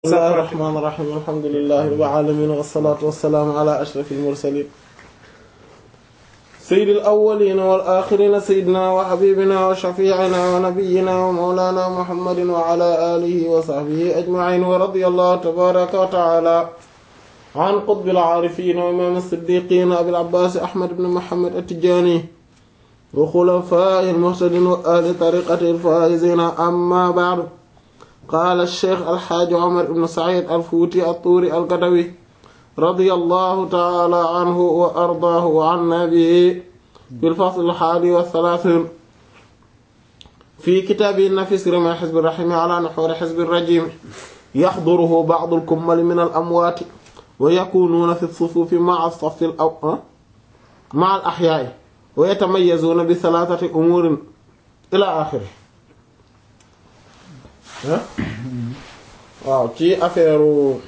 bismillahi rahmaani rahiim alhamdulillahi rabbil aalamiin wassalaatu wassalaamu ala ashrafil mursaliin sayyidil awwaliina wal aaxiriina sayyidinaa wa habiibinaa wa shafii'inaa wa nabiyyinaa wa mawlaanaa muhammadin wa ala aalihi wa sahbihi ajma'iin wa radiyallahu tabaaraka wa ta'aalaa an qutbil aarifiin wa imaam as-siddiiqiin abil abbaas ahmad ibn muhammad at-tijaani wa xulafaa'ihil muhtadiin wa ahli tariiqatihil faa'iziin ammaa ba'du qaala sheekh alxaaji omar ibn said alfuuti altuuri algadawi radiyallahu taala anhu wa ardaahu wa anna bihi fil fasl alhaadi wa thalaathiin fi kitaabihi nafis rima xizbi raxiimi ala nuxuuri xizbi rajiim yaxduruhu ba'du al-kummali min al-amwaati wa yakuunuuna fi sufuufi ma'a as-saffi ma'a al-axyaa'i wa yatamayyazuuna bi thalathati umuurin ilaa aaxirihi waaw ci affaire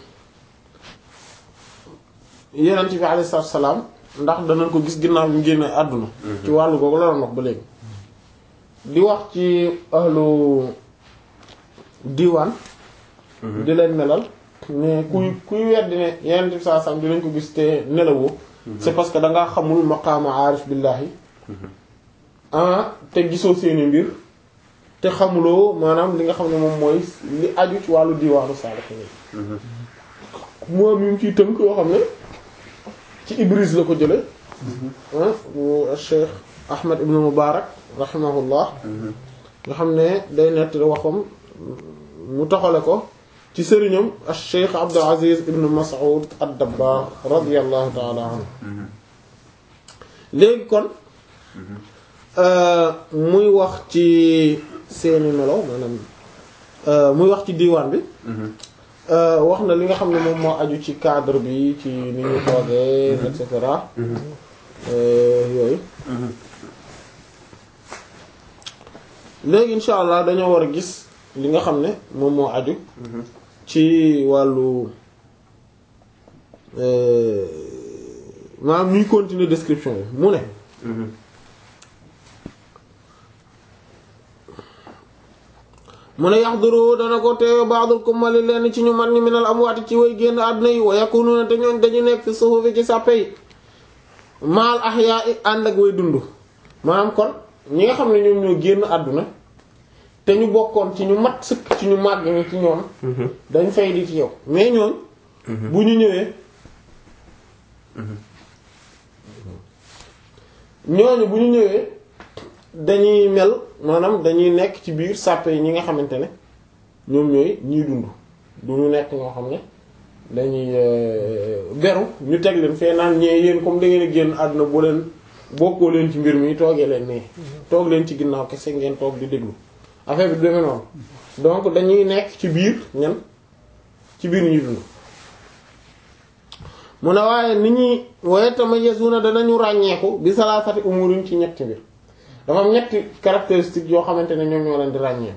yenent bi alayhi salaatu salaam ndax danañ ko gis ginnaaw bi mu génne àdduna ci wàllu googu la doon wax ba léegi di wax ci ahlu diwaan di leen melal mais kuy kuy weddi ne yenent bi saa salaam dinañ ko gis te nelawoo c'est parce que dangaa xamul maqaama aarif billaahi ah te gisoo seeni mbir te xamuloo maanaam li nga xam ne moom mooy li aju ci wàllu diwaanu saalihiin moom yi mu ciy tënk yoo xam ne ci Ibris la ko jële Cheikh Ahmed ibn Mubarak rahimahullah nga xam ne day nettali waxam mu taxale ko ci sëriñam Cheikh Abdul Aziz ibn Mas'ud ad-Dabbagh radiyallahu ta'ala anhu léegi kon muy wax ci seeni melo maanaam muy wax ci diwaan bi wax na li nga xam ne moom moo aju ci cadre bi ci ni ñu toogee et cetera yooyu léegi insha allah dañoo war a gis li nga xam ne moom moo aju ci wàllu maanaam ñuy continuer description bi mu ne mu ne yaxduru dana ko teewe ba'dul kummali lenn ci ñu man ñi minal amwaati ci way génn àdduna yi wa yakununa te ñooñ dañu nekk fi suhufi ci sàppe yi maal ahya'i ànd ak way dund maanaam kon ñi nga xam ne ñoom ñoo génn àdduna te ñu bokkoon ci ñu mat sëkk ci ñu màgg ñi ci ñoom dañ fay di ci yow mais ñooñ bu ñu ñëwee ñooñu bu ñu ñëwee dañuy mel maanaam dañuy nekk ci biir sàppe yi ñi nga xamante ne ñoom ñooy ñiy dund du ñu nekk ñoo xam ne dañuy beru ñu teg leen fee naan ñee yéen comme da ngeen a génn àdduna bu leen bokkoo leen ci mbir mi toogee leen nee toog leen ci ginnaaw kese ngeen toog di déglu affaire bi du demee noonu donc dañuy nekk ci biir ñan ci biir ñuy dund mu ne waaye nit ñi waaye tamayyazuna danañu ràññeeku bi salaasati umurin ci ñetti mbir dafa am ñetti caractéristiques yoo xamante ne ñoom ñoo leen di ràññee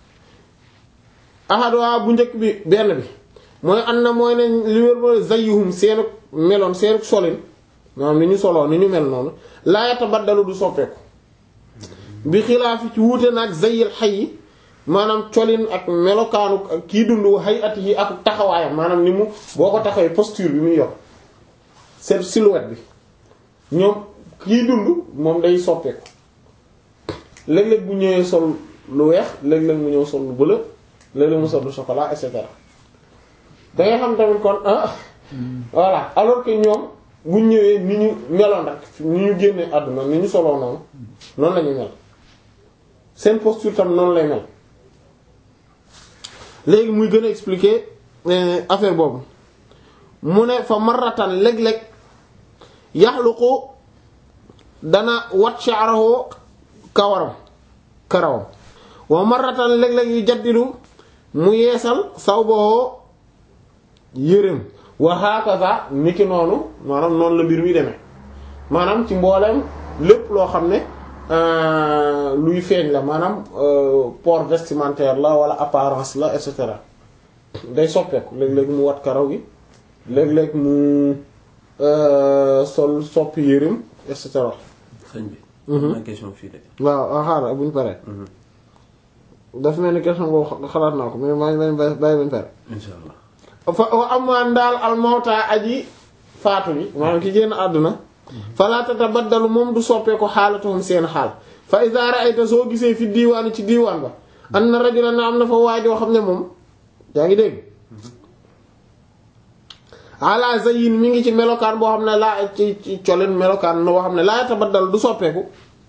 ahadwa bu njëkk bi benn bi mooy an na mooy ne li wér mooy zayyuhum seenu meloon seenu solin maanaam ni ñu soloo ni ñu mel noonu laa yatabaddalu du soppeeku bi xilaafi ci wuute nag zayyil hayy maanaam colin ak melokaanu kii dund hayat yi ak taxawaayam maanaam ni mu boo ko taxawee posture bi muy yor c'est silhouette bi ñoom kii dund moom day soppeeku léeg-léeg bu ñëwee sol lu weex léeg-léeg mu ñëw sol lu bleu léeg-léeg mu sol lu chocolat et cetera da ngay xam tamit kon ah voilà alors que ñoom bu ñëwee ni ñu meloon rek ni ñu génnee àdduna ni ñu soloo noonu noonu la ñu mel seen posture tam noonu lay mel léegi muy gën a expliquer affaire boobu mu ne fa marratan léeg-léeg yaxluqu dana wat sha'rahu kawaram karawam wa marratan léeg-léeg yu jaddidu mu yeesal sawbahu yërëm wa hakaza niki noonu maanaam noonu la mbir mi demee maanaam ci mbooleem lépp loo xam ne luy feeñ la maanaam port vestimentaire la wala apparence la et cetera day soppeeku léeg-léeg mu wat karaw gi léeg-léeg mu sol soppi yërëm et cetera sëñ bi. ma question fii de. waaw xaaral buñ paree dafa mel ni question boobu xalaat naa ko mais maa ngi leen bàyyi bàyyi bañ pare insha allah fa wa amaan daal al mawta aji faatu bi maanaam ki génn àdduna fala tatabaddalu moom du soppee ko xaalatuhum seen xaal fa iza ra'ayta soo gisee fi diiwaan ci diiwaan ba anna rajulan na am na fa waajoo xam ne moom yaa ngi dégg ala zayin mi ngi ci melokaan boo xam ne laa ci ci colin melokaan boo xam ne laa tabaddal du soppeeku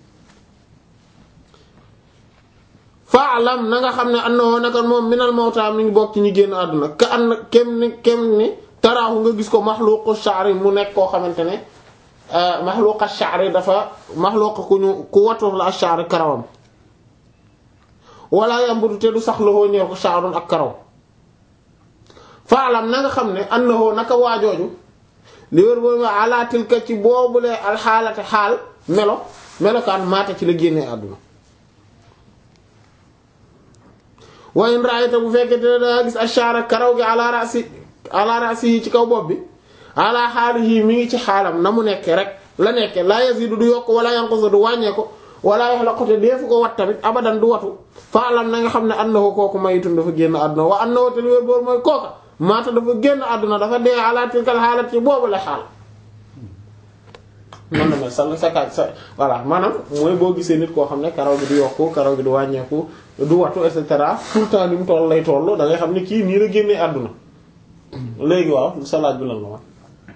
faalam na nga xam ne annahu naka moom minal mawta mi ngi bokk ci ñi génn àdduna ka an kem ni kem ni taraaxu nga gis ko maxluqu sha'ri mu nekk koo xamante ne maxluqa sha'ri dafa maxluqa ku ñu ku watu la sha'ri karawam wala yambutu te du sax loxoo ñeer ko sha'run ak karaw faalam na nga xam ne annahu naka waajooju li wér boobu ala tilka ci boobulee alxaalate xaal melo melokaan maata ci la génnee àdduna wa in ra'ayta bu fekkee te danga gis ashara karaw gi ala ra'si ala ra'si yi ci kaw bopp bi ala xaalihi mi ngi ci xaalam na mu nekke rek la nekke la yazidu du yokk wala yanqusu du wàññee ko wala yaxlaqu te deefu ko wat tamit abadan du watu faalam na nga xam ne annahu kooku mayitun dafa génn àdduna wa annahu te li wér boobu mooy kooka maata dafa génn àdduna dafa dee ala tilkal xaalat ci boobu la xaal mën na mel sa sa sa voilà maanaam mooy boo gisee nit koo xam ne karaw gi du yokku karaw gi du wàññeeku du watu et cetera tout le temps ni mu toll lay toll da ngay xam ne kii nii la génnee àdduna léegi waaw sa laaj bi lan la wax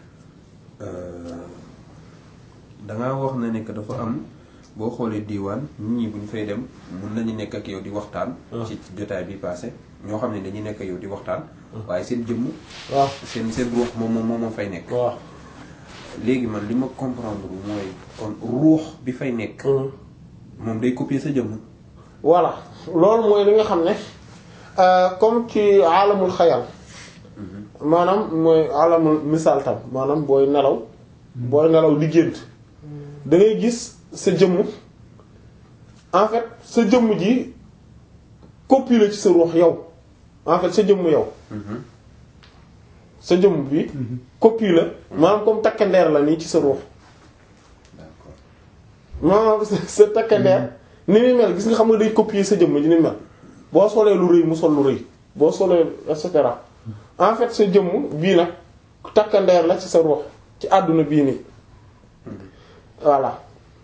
dangaa wax na ne que dafa am boo xoolee diiwaan nit ñi bu ñu fay dem mun nañu nekk ak yow di waxtaan. ci jotaay bi passé ñoo xam ne dañuy nekk ak yow di waxtaan. waaye seen jëmm. waaw seen seen ruux moom moom moo fay nekk. waaw. léegi man li ma comprendre mooy kon ruux bi fay nekk. moom day copier sa jëmm. voilà loolu mooy li nga xam ne comme ci alamul xayal maanaam mooy alamul misaal tam maanaam booy nelaw booy nelaw di gént da ngay gis sa jëmm en fait sa jëmm ji copie la ci sa ruux yow en fait sa jëmm yow sa jëmm bi copie la maanaam comme takkandeer la nii ci sa ruux d'accord maanaam sa sa takkandeer ni muy mel gis nga xam nga day copier sa jëmm ji ni mel boo solee lu rëy mu sol lu rëy boo solee et cetera en fait sa jëmm bii nag takkandeer la ci sa ruux ci àdduna bii nii voilà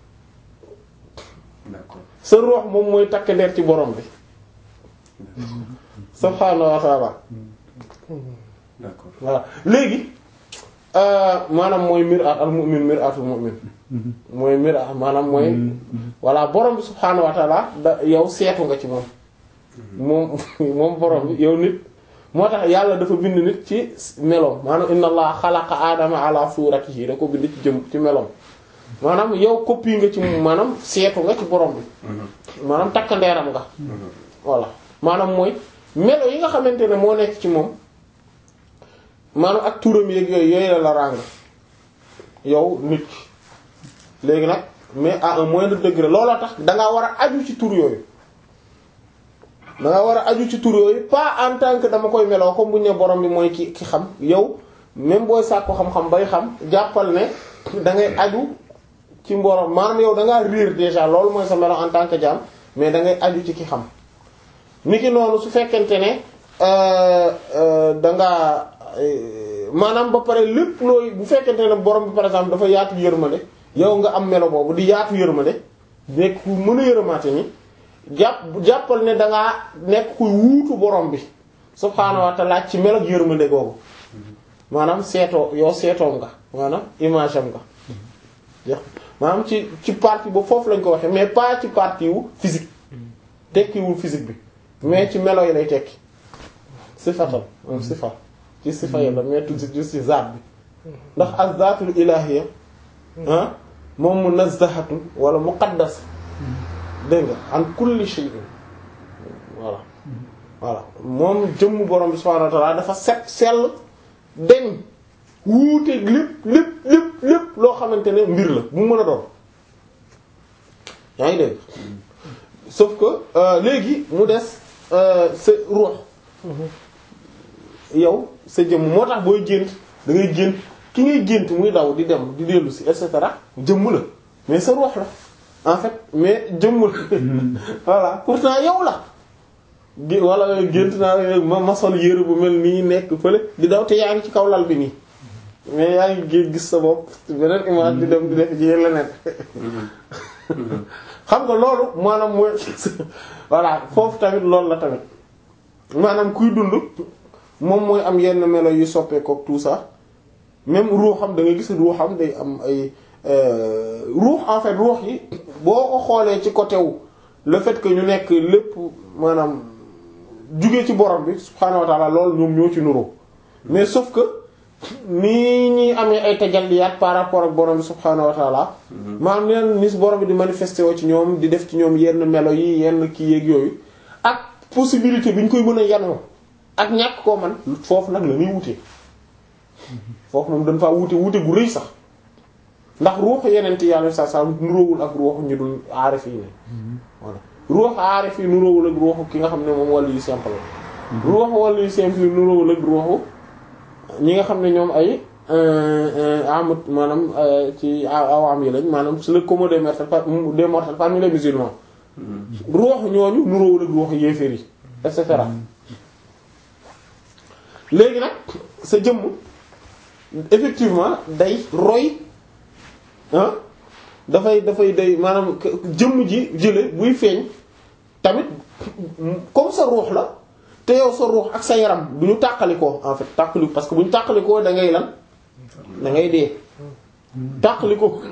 d'accord sa ruux moom mooy takkandeer ci borom bi subhaanahu wa ta'ala d'accord voilà léegi maanaam mooy mir'at al mu'min mir'atul mu'min mooy mir'at maanaam mooy voilà borom bi subhaanahu wa ta'ala da yow seetu nga ci moom moom moom borom bi yow nit moo tax yàlla dafa bind nit ci meloom maanaam inna allah xalaqa aadama ala suratihi da ko bind ci jëm ci meloom maanaam yow copie nga ci moom maanaam seetu nga ci borom bi maanaam takkandeeram nga voilà maanaam mooy melo yi nga xamante ne moo nekk ci moom maanaam ak turam yeeg yooyu yooyu la la ràng yow nit ki léegi nag mais à un moindre degré looloo tax dangaa war a aju ci tur yooyu dangaa war a aju ci tur yooyu pas en tant que dama koy meloo comme bu ñu ne borom bi mooy ki ki xam yow même booy sàkku xam-xam bay xam jàppal ne da ngay aju ci borom maanaam yow da ngaa réer déjà loolu mooy sa melo en tant que jaam mais da ngay aju ci ki xam niki noonu su fekkente ne da ngaa maanaam ba pare lépp looy bu fekkente ne borom bi par exemple dafa yaatu yërmande yow nga am melo boobu di yaatu yërmande nekk ku mën a yërëmaate ni jàpp jàppal ne dangaa nekk kuy wuutu borom bi subhaanahu wa ta'ala ci melo ak yërmande googu maanaam seetoo yow seetoom nga maanaam image am nga jeex maanaam ci ci partie ba foofu lañ ko waxee mais pas ci partie wu physique tekkiwul physique bi mais ci melo yi lay tekki sifatal moom sifa ci sifa yi la mais tout juste ci zaat bi ndax az-zaatul ilaahiyya ah moom munazzahatun wala muqaddas dégg nga an kulli shay'in voilà voilà moom jëmm borom bi subhaanahu wa ta'ala dafa set sell deñ wuuteeg lépp lépp lépp lépp loo xamante ne mbir la bu mën a doon yaa ngi dégg sauf que léegi mu des sa ruux yow sa jëmm moo tax booy gént da ngay gént ki ngay gént muy daw di dem di dellu si et cetera jëmm la mais sa ruux la en fait mais jëmm la voilà pourtant yow la di wala gént naa ma ma sol yére bu mel nii nekk fële di daw te yaa ngi ci kaw lal bi nii mais yaa ngi gis sa bopp beneen image di dem di def ci leneen xam nga loolu maanaam mooy voilà foofu tamit loolu la tamit maanaam kuy dund moom mooy am yenn melo yu soppeekook tout ça même ruuxam da nga gis ruuxam day am ay ruux en fait ruux yi boo ko xoolee ci côté wu le fait que ñu nekk lépp maanaam jugee ci borom bi subhaanahu wa ta'ala loolu ñoom ñoo ci nuroo mais sauf que nii ñuy amee ay tajalliyaat par rapport ak borom bi subhaanahu wa ta'ala maanaam leen nis borom bi di manifesté woo ci ñoom di def ci ñoom yenn melo yi yenn kii yeeg yooyu ak possibilité bi ñu koy mën a yanoo ak ñàkk koo man foofu nag la ñuy wute foofu moom dañ faa wute wute gu rëy sax ndax ruuxu yeneen yàlla sa sa nuróowul ak ruuxu ñu dul aarif yi ne voilà ruuxu aarif yi nuróowul ak ruuxu ki nga xam ne moom wàllu yu simple la ruuxu wàllu yu simple yi nuróowul ak ruuxu ñi nga xam ne ñoom ay amut maanaam ci awam yi lañ maanaam c'est le commun des mortels des mortels parmi les musulmans ruuxu ñooñu nuróowul ak ruuxu yéeféer yi et cetera léegi nag sa jëmm effectivement day roy ah dafay dafay day maanaam jëmm ji jële buy feeñ tamit comme sa ruux la te yow sa ruux ak sa yaram du ñu tàqalikoo en fait tàqaliko parce que bu ñu tàqalikoo da ngay lan da ngay dee tàqaliko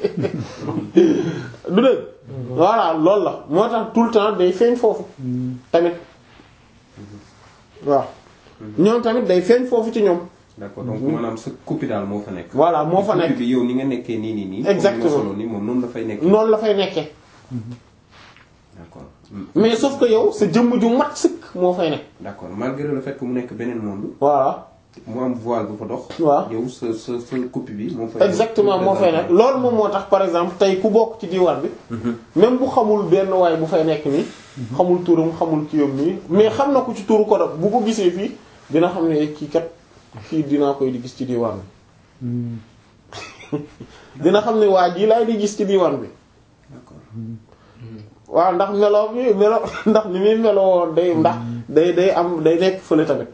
du dëgg voilà loolu la moo tax tout le temps day feeñ foofu tamit waaw ñoom tamit day feeñ foofu ci ñoom d'accord donc maanaam sa copie daal moo fa nekk. voilà moo fa nekk bi yow ni nga nekkee nii nii nii. exactement comme ni nga solo nii moom noonu la fay nekkee. noonu la fay nekkee d'accord mais sauf que yow sa jëmm ju mat sëkk moo fay nekk d'accord malgré le fait que mu nekk beneen monde. voilà mu am voile bu fa dox. waaw yow sa sa sa copie bi moo fay. exactement moo fay nekk loolu moom moo tax par exemple tey ku bokk ci diwaan bi même bu xamul benn waay bu fay nekk nii xamul turam xamul kiyam nii mais xam na ko ci turu ko bu ko gisee fii dina xam ne kii kat fii dinaa koy di gis ci diwaan bi dina xam ne waa jii laay di gis ci diwaan bi d'accord waaw ndax melo bi melo ndax ni muy meloo day ndax day day am day nekk fële tamit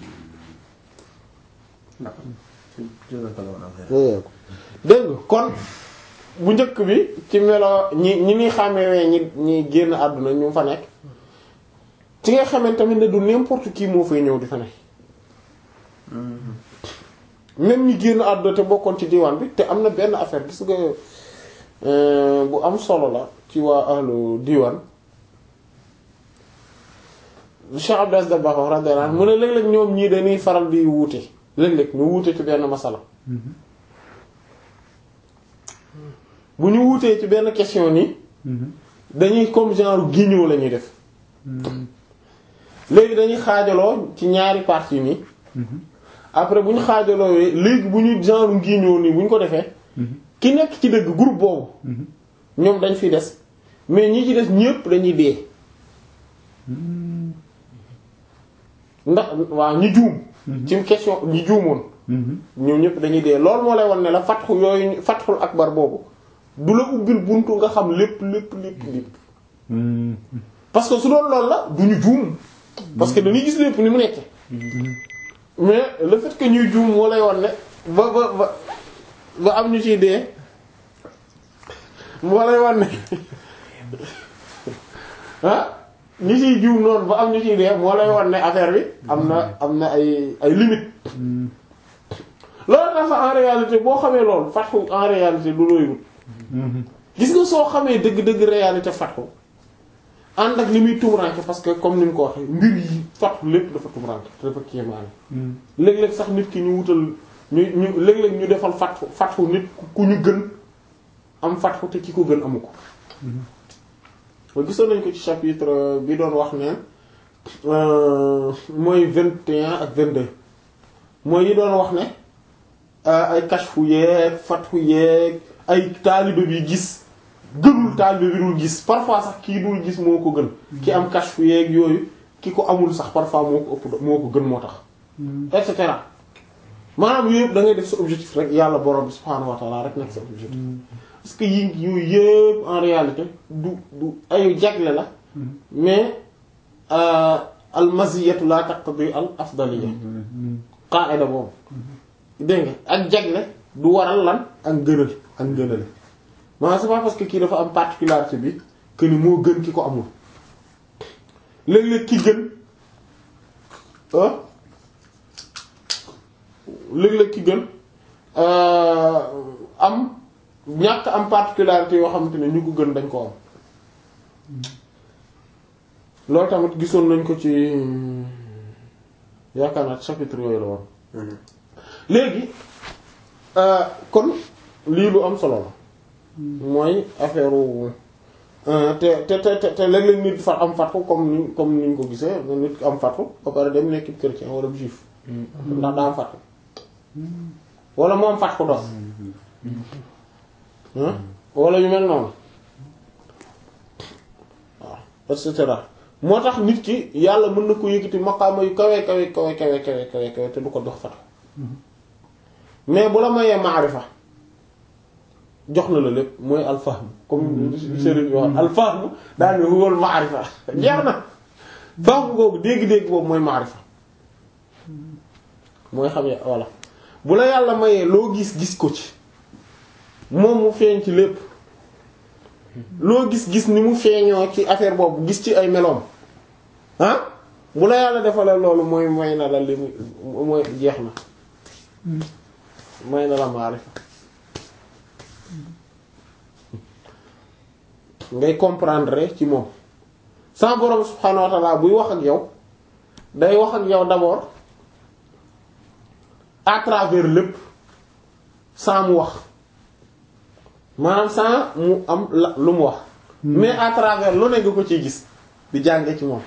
d'accord. dégg nga kon bu njëkk bi ci melo ñi ñi ni xàmmewee ñi ñi génn àdduna ñu fa nekk ci nga xamante tamit ne du n'importe qui moo fay ñëw di fa nekk même ñi génn àdduna te bokkoon ci diwaan bi te am na benn affaire gis nga bu am solo la ci waa ahlu diwaan Cheikh Abdou Aziz Dabakh radiyallahu anhu mu ne léeg-léeg ñoom ñii dañuy faral di wuute léeg-léeg ñu wuute ci benn masala bu ñu wuutee ci benn question nii dañuy comme genre guignol la ñuy def léegi dañuy xaajaloo ci ñaari parties nii après bu ñu xaajaloo léegi bu ñu genre guignol nii bu ñu ko defee ki nekk ci dëgg groupe boobu ñoom dañ fi des mais ñi ci des ñépp dañuy dee ndax waaw ñi juum ci question ñi juumoon ñoom ñépp dañuy dee loolu moo lay wan ne la fatxu yooyu fatxul akbar boobu du la ubbil buntu nga xam lépp lépp lépp lépp parce que su doon loolu la du ñu juum parce que dañuy gis lépp ni mu nekke mais le fait que ñuy juum moo lay wan ne ba ba ba ba am ñu ciy dee moo lay wan ne ah ñi ciy juum noonu ba am ñu ciy dee moo lay wan ne affaire bi am na am na ay ay limites loolu tax sax en réalité boo xamee loolu fatxu en réalité du looy wut gis nga soo xamee dëgg-dëgg réalité fatxu ànd ak li muy tumuranke parce que comme ni mu ko waxee mbir yi fatxu lépp dafa tumuranke dafa kéemaane léeg-léeg sax nit ki ñu wutal ñu ñu léeg-léeg ñu defal fatxu fatxu nit ku ñu gën am fatxu te ki ko gën amu ko ba gisoon nañ ko ci chapitre bi doon wax ne mooy vingt et un ak vingt-deux mooy yi doon wax ne ay kashfu yeeg fatxu yeeg ay taalibe bi gis gënul taalibe bi dul gis parfois sax kii dul gis moo ko gën ki am kashfu yeeg yooyu ki ko amul sax parfois moo ko ëpp moo ko gën moo tax et cetera maanaam yooyu yëpp da ngay def sa objectif rek yàlla borom bi subhaanahu wa ta'ala rek nekk sa objectif parce que yi yooyu yëpp en réalité du du ayu jagle la mais al maziyatu la taqtadi al afdaliya qaida boobu dégg nga ak jagle du waral lan ak ngënal ak ngënale maanaam c'est pas parce que kii dafa am particularité bi que ni moo gën ki ko amul léeg-léeg ki gën ah léeg-léeg ki gën am ñàkk am particularité yoo xamante ne ñu ko gën dañ ko am loolu tamit gisoon nañ ko ci yaakaar naa chapitre yooyu la woon léegi kon lii lu am solo la mooy affaire te te te te léeg-léeg nit fa am fatku comme ni comme niñ ko gisee nit am fatku ba pare dem nekk chrétien wala juif ndax daa am fatku wala mu am fatku dos wala yu mel noonu waaw et cetera moo tax nit ki yàlla mën na ko yëkkati maqaama yu kawe kawe kawe kawe kawe kawe kawe te du ko jox fatku mais bu la mayee maarifa jox na la lépp mooy alfahm comme sëriñ wax alfahm daal ne huwal maarifa jeex na fahm googu dégg-dégg boobu mooy maarifa mooy xam ne voilà bu la yàlla mayee loo gis gis ko ci moom mu feeñ ci lépp loo gis gis ni mu feeñoo ci affaire boobu gis ci ay meloom ah bu la yàlla defalee loolu mooy may na la li mu mooy jeex na may na la maarifa ngay comprendre ci moom sa borom subhaanahu wa ta'ala buy wax ak yow day wax ak yow d'abord à travers lépp sans mu wax maanaam sans mu am la lu mu wax mais à travers lu ne nga ko ciy gis di jànge ci moom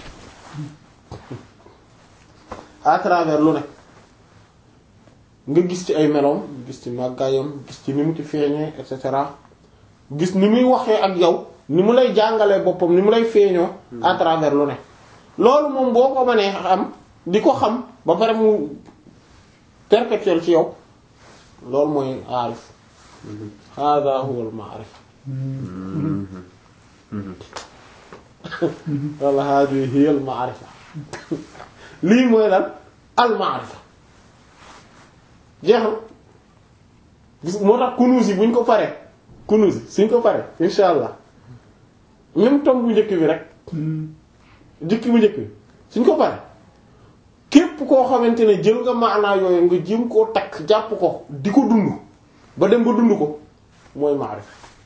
à travers lu ne nga gis ci ay meloom gis ci màggaayam gis ci ni mu ci feeñee et cetera gis ni muy waxee ak yow ni mu lay jàngalee boppam ni mu lay feeñoo à travers lu ne loolu moom boo ko mënee xam di ko xam ba pare mu perpétuel ci yow loolu mooy aarif hada huwa al ma'rif wala hadi hiya al ma'rifa lii mooy lan al ma'rifa jeexal gis moo tax kunuus yi buñ ko paree kunuus yi suñ ko paree insha allah même tom bu njëkk bi rek jukki bu njëkk bi suñ ko paree képp koo xamante ne jël nga maanaa yooyu nga jëm koo takk jàpp ko di ko dund ba dem ba dund ko mooy maarif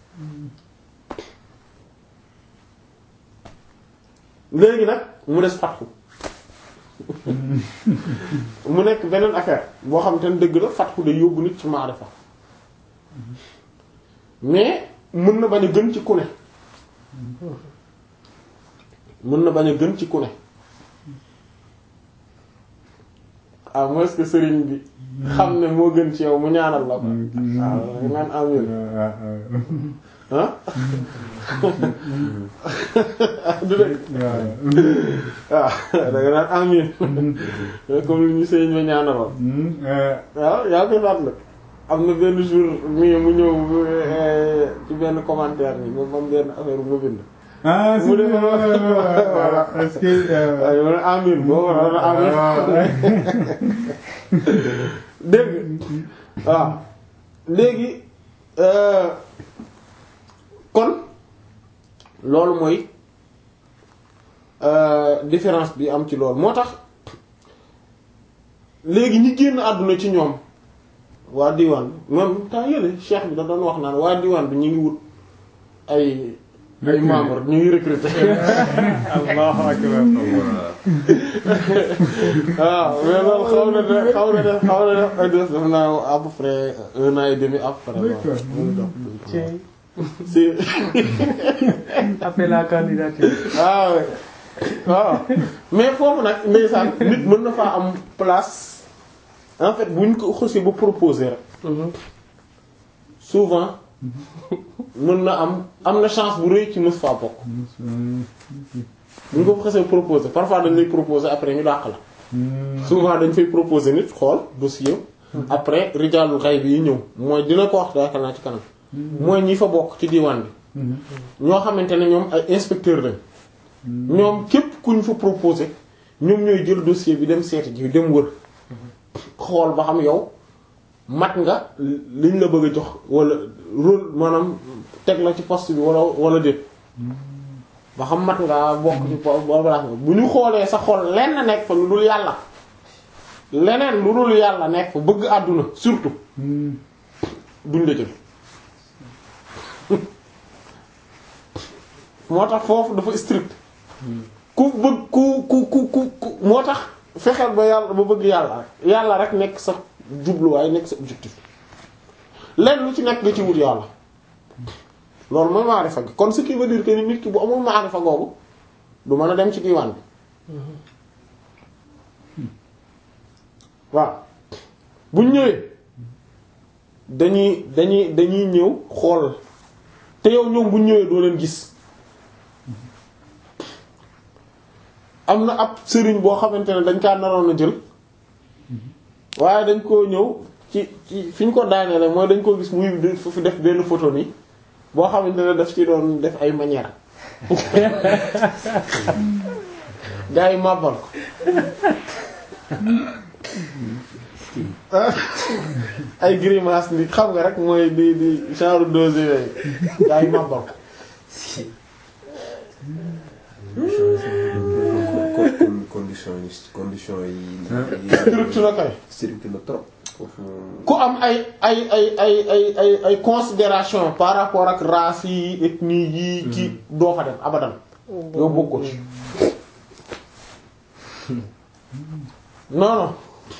léegi nag mu des fatxu mu nekk beneen affaire boo xam te ne dëgg la fatxu day yóbbu nit ci maarifa mais mën na bañ a gën ci ku ne mën na bañ a gën ci ku ne à moins que sëriñ bi xam ne moo gën ci yow mu ñaanal la ko waaw naan amin ah du dëgg waaw da nga naan amin comme li ñu sëriñ ba ñaanaloon waaw yaa koy fàttali am na benn jour mi mu ñëw ci benn commentaire ni moom am benn affaire bu ma bind ah si mu ne voilà est-ce que waaye ma ne amin boo waroon amin dégg waaw léegi kon loolu mooy différence bi am ci loolu moo tax léegi ñi génn àdduna ci ñoom waa diwaan bi même temps yële cheikh bi da doon wax naan waa diwaan bi ñu ngi wut ay ay membre ñu ngi recruter Allahu akbar waaw mais loolu xaw na de xaw na de xaw na de ay def def naa à peu près un an et demi après D'accord. Tiens, si appel à candidature. waaw waaw mais foofu nag ndeysaan nit mën na faa am place en fait bu ñu ko xësee ba proposer rek souvent mën na am am na chance bu rëy ci mës faa bokk bu ñu ko xësee proposer parfois dañ lay proposer après ñu dàq la souvent dañ fay proposer nit xool dossier après rijaalul xay bi yi ñëw mooy dina ko wax yaakaar naa ci kanam mooy ñi fa bokk ci diwaan bi ñoo xamante ne ñoom ay inspecteur lañ ñoom képp ku ñu fa proposé ñoom ñooy jël dossier bi dem seeti ji dem wër xool ba xam yow mat nga liñ la bëgg a jox wala rôle maanaam teg la ci poste bi wala wala déet ba xam mat nga bokk ci po boobu bu ñu xoolee sa xol lenn nekk fa lu dul yàlla leneen lu dul yàlla nekk fa bëgg àdduna surtout duñ la jël moo tax foofu dafa strict ku bëgg ku ku ku ku ku moo tax fexeel ba yàlla ba bëgg yàlla rek yàlla rek nekk sa jubluwaay nekk sa objectif lenn lu ci nekk nga ci wut yàlla loolu mooy maarifa gi kon ce qui veut dire que ni nit ki bu amul maarifa googu du mën a dem ci diiwaan bi waaw buñ ñëwee dañuy dañuy dañuy ñëw xool te yow ñoom buñ ñëwee doo leen gis am na ab sëriñ boo xamante ne dañ kaa naroon a jël waaye dañ koo ñëw ci ci fi ñu ko daaneele mooy dañ ko gis muy fi def benn photo nii boo xamante ne daf ci doon def ay manière gaa yi màbbal ko ay grimace ni xam nga rek mooy di di genre dose yooyu gaa yi màbbal ko condition yi condition yi. strict na kay strict na trop. foofu ku am ay ay ay ay ay ay ay considération par rapport ak race yi ethnie yi ki doo fa dem abadan yow bokkoo ci non non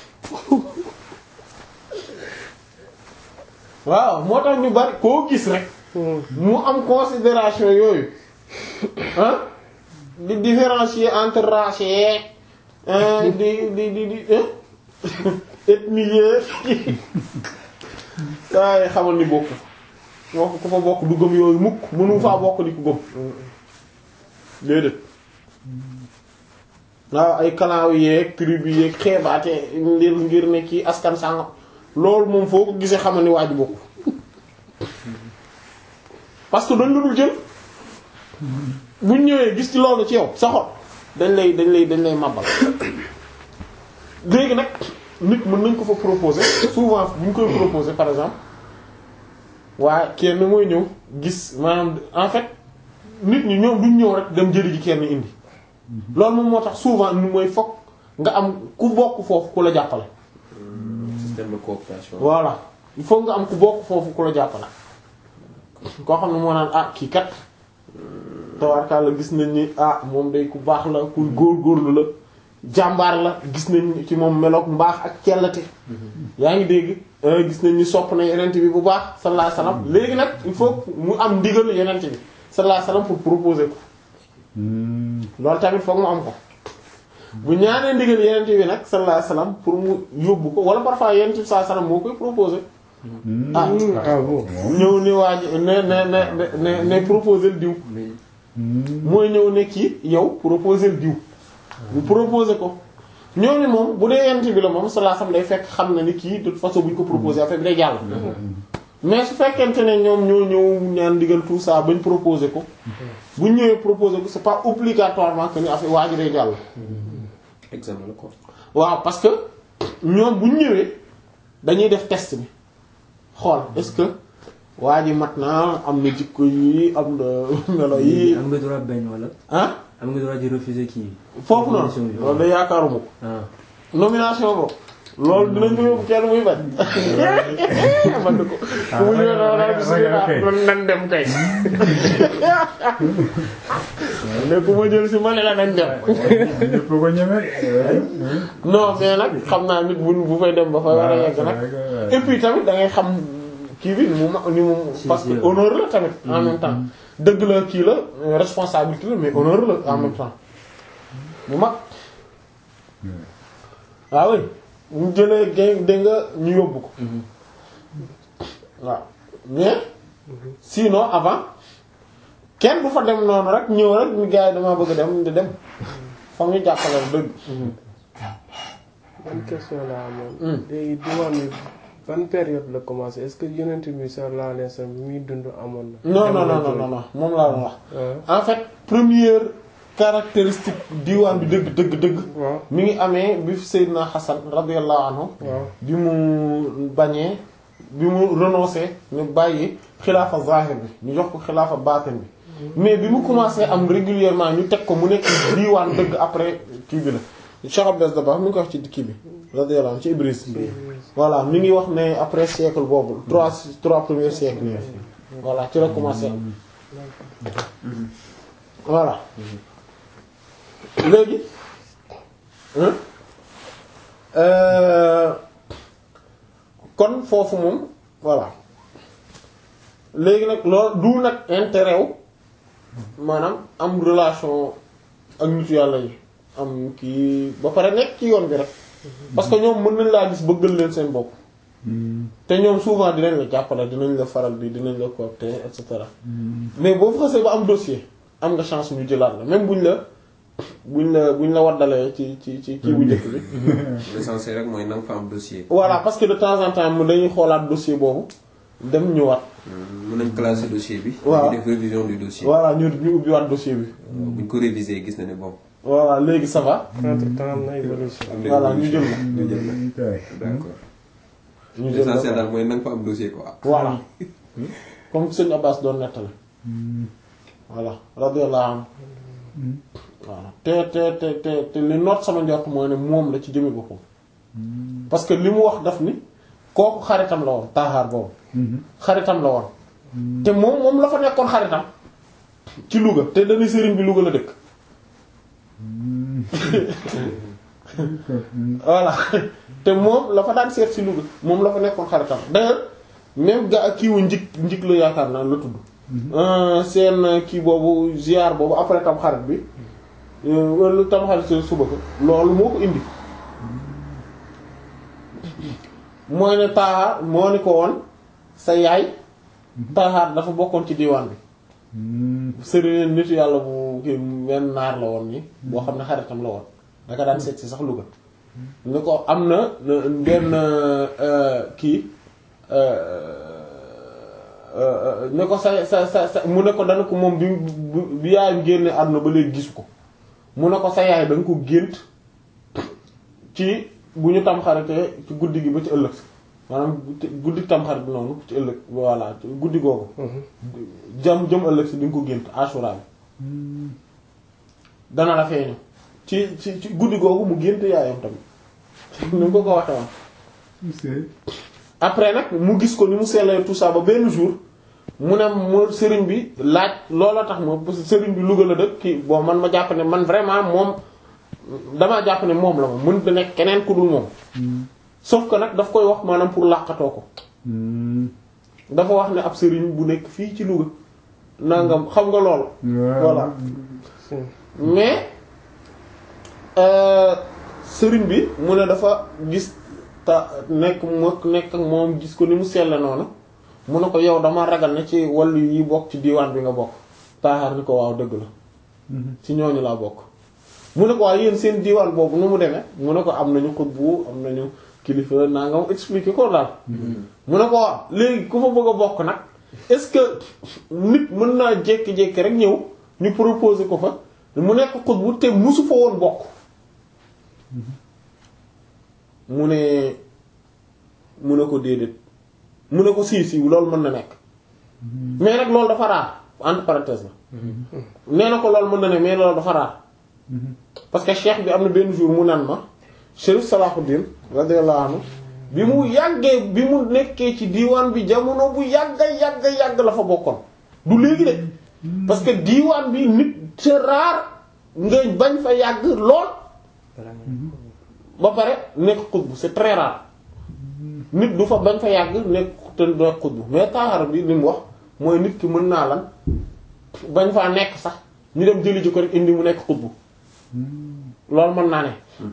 waaw moo tax ñu bari koo gis rek mu am considération yooyu ah di différencier entre race yeeg di di di di ethnie yeeg waaye xamal ni bokk moo ko ku fa bokk du gëm yooyu mukk mënu faa bokk di ko gëm déedéet waaw ay kalaaw yeeg tribu yeeg xeebaate ngir ngir ne kii askan sàngam loolu moom foo ko gisee xamal ni waa ji bokk parce que dañ la dul jël buñ ñëwee gis ci loolu ci yow sa xol dañ lay dañ lay dañ lay màbbal léegi nag nit mën nañ ko fa proposer souvent bu ñu koy proposer par exemple waaye kenn mooy ñëw gis maanaam en fait nit ñi ñoom duñ ñëw rek dem jëli ji kenn indi loolu moom moo tax souvent nu mooy fokk nga am ku bokk foofu ku la jàppale système de cooptation. voilà il faut nga am ku bokk foofu ku la jàppale koo xam ne moo naan ah kii kat tawarkaal la gis nañ ni ah moom day ku baax la ku góor-góorlu la jàmbaar la gis nañ ci moom meloog mbaax ak cellate yaa ngi dégg gis nañ ni sopp na yenent bi bu baax sallallahu alayhi wasallam léegi nag il faut mu am ndigal yenent bi sallallahu alayhi wasallam pour proposer ko loolu tamit foog mu am ko bu ñaanee ndigal yenent bi nag sallallahu alayhi wasallam pour mu yóbbu ko wala parfois yenent bi sallallahu alayhi wasallam moo koy proposer ah ah bon ñëw ni waaj ne ne ne ne ne proposer diw mooy ñëw ne kii yow proposer diw bu proposer ko ñooñu moom bu dee yent bi la moom sallallahu alayhi wasallam day fekk xam na ni kii de toute façon bu ñu ko proposer affaire bi day jàll mais su fekkente ne ñoom ñoo ñëw ñaan digal tout ça bañ proposer ko bu ñu ñëwee proposer ko c'est pas obligatoirement que ni affaire waa ji day jàll examen la quoi. waaw parce que ñoom bu ñu ñëwee dañuy def test bi xool est-ce que waa ji mat na am na jikko yi am na melo yi am nga droit bañ wala ah am nga droit di refuser kii foofu noonu Nomination bi. loolu da yaakaaruma ko ah nomination boobu loolu dinañ ko yóbbu kenn muy bañ man ko fu mu ñëwee dama daal bismillah ok. man nan dem kay ne ku ma jël si ma ne la nañ dem ñëpp ko ñeme. non mais nag xam naa nit bu bu fay dem ba fa war a yegg nag et puis tamit da ngay xam kii bi ni mu ma ni mu Si, parce que si, honneur la tamit en même temps dëgg la kii la euh, responsabilité la mais honneur la en même temps bu mag waaw oui ñu jëlee gé dégg nga ñu yóbbu ko waaw mais sinon avant kenn du fa dem noonu rek ñëw rek ñu gars yi damaa bëgg a dem di dem foog ñu jàppale la dëgg ban question la amoon. Hmm. léegi diwaan bi ban période la commencé est-ce que yonent bi sallallahu alayhi wasallam bi muy dund amoon na. non non non non non non moom laa doon wax Ah. en fait première caractéristique diwaan bi dëgg dëgg dëgg waaw mi ngi amee bi fi Seydina Hassan radiyallahu anhu waaw bi mu bañee bi mu renoncé ñu bàyyi xilaafa zahir bi ñu jox ko xilaafa baatin bi mais bi mu commencé am régulièrement ñu teg ko mu nekk diwaan dëgg après kii bi la Cheikh Abdel Dabakh mi ngi ko wax ci kii bi radiyallahu anhu ci Ibris voilà mi ngi wax ne après siècle boobu trois trois premiers siècles yi voilà ci la commencé am voilà léegi hein euh, kon foofu moom voilà léegi nag loolu du nag intérêt wu maanaam am relation ak nitu yàlla yi am kii ba pare nekk ci yoon bi rek parce que ñoom mën nañ laa gis bëggal leen seen bopp te ñoom souvent dinañ la jàppale dinañ la faral di dinañ la coopter et cetera mais boo fa xasee ba am dossier am nga chance ñu jëlaat la même buñ la buñ la buñ la waddalee ci ci ci kii bu njëkk bi l'essentiel rek mooy na nga fa am dossier. voilà parce que de temps en temps mu dañuy xoolaat dossier boobu dem ñëwaat mën nañ classer dossier bi. Waaw. ñu def révision du dossier. voilà ñu ñu ubbiwaat dossier bi buñ ko réviser gis na ne bon. voilà léegi ça va entre temps am na évolution am na voilà ñu jël évolution. la ñu jël la Kay. d'accord. ñu jël l'essentiel la daal mooy na nga fa am dossier quoi. voilà comme sëñ Abbas doon nettali voilà radiyallahu anhu voilà te te te te te li noot sama njort mooy ne moom la ci jëmi boppam parce que li mu wax daf ni kooku xaritam la woon taaxaar boobu xaritam la woon te moom moom la fa nekkoon xaritam ci Louga te dañuy sëriñ bi Louga la dëkk voilà te moom la fa daan seet si Louga moom la fa nekkoon xaritam d'ailleurs même ga kii wu njik njik la yaakaar naa la tudd Euh, seen kii boobu ziar boobu après tam xarit bi euh, wala tam xarit seen suba ko loolu moo ko indi mooy ne taaxaar moo ni ko woon sa yaay taaxaar dafa bokkoon ci diwaan bi sëriñ nitu yàlla bu kii benn naar la woon nii boo xam ne xaritam la woon daka daan seet si sax Louga ni ko am na na- benn euh, kii ne ko sa sa sa sa mu ne ko dana ko moom bi bi bi yaayam génne àdduna ba léegi gisu ko mu ne ko sa yaay da nga ko gént ci bu ñu tamxaritee ci guddi gi ba ci ëllëg maanaam guddi tamxarit bi noonu ci ëllëg voilà ci guddi googu jam jëm ëllëg si di nga ko gént Ashura bi dana la feeñu ci ci ci guddi googu mu gént yaayam tamit ni mu ko ko waxe woon après nag mu gis ko ni mu sellee tout ça ba benn jour mu ne mu sëriñ bi laaj loola tax ma parce que sëriñ bi Louga la dëkk kii bon man ma jàpp ne man vraiment moom damaa jàpp ne moom la ma mënut a nekk keneen ku dul moom sauf que nag daf koy wax maanaam pour làqatoo ko dafa wax ne ab sëriñ bu nekk fii ci Louga nangam xam nga loolu voilà mais euh, sëriñ bi mu ne dafa gis ta nekk mo nekk ak moom gis ko ni mu selle noonu mu ne ko yow dama ragal ne ci wàllu yi bokk ci diiwaan bi nga bokk taaxaar ni ko waaw dëgg la ci ñooñu laa bokk mu ne ko waaw yéen seen diiwaan boobu nu mu demee mu ne ko am nañu xutbu am nañu kilifa naa nga expliquer ko daal mu ne ko waaw léegi ku fa bëgg a bokk nag est-ce que nit mën naa jékki-jékki rek ñëw ñu proposer ko fa mu nekk xutbu te musu fa woon bokk mu ne mu ne ko déedéet mu ne ko sii sii loolu mën na nekk mais nag loolu dafa raar entre parenthèse la nee na ko loolu mën na ne mais loolu dafa raar parce que cheikh bi am na benn jour mu nan ma Chérif Salahuddin radiyallahu anhu bi mu yàggee bi mu nekkee ci diiwaan bi jamono bu yàgga yàgga yàgg la fa bokkoon du léegi de parce que diiwaan bi nit c'est rare nga bañ fa yàgg lool ba pare nekk xutbu c'est très rare nit du fa bañ fa yàgg nekk te nekk xutbu mais taxar bi li mu wax mooy nit ki mën naa lan bañ faa nekk sax ñu dem jëli ji ko rek indi mu nekk xutbu loolu mën naa ne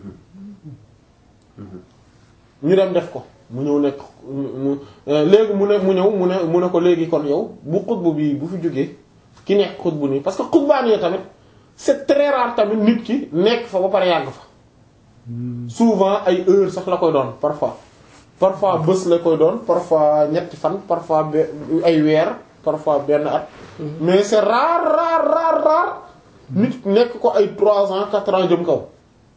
ñu dem def ko mu ñëw nekk mu léegi mu ne mu ñëw mu ne mu ne ko léegi kon yow bu xutbu bi bu fi jógee ki nekk xutbu nii parce que xutbaan yi tamit c'est très rare tamit nit ki nekk fa ba pare yàgg fa souvent ay heure sax la koy doon parfois parfois bés la koy doon parfois ñetti fan parfois be- ay weer parfois benn at mais c'est rare rare rare rare nit nekk ko ay trois ans quatre ans jëm kaw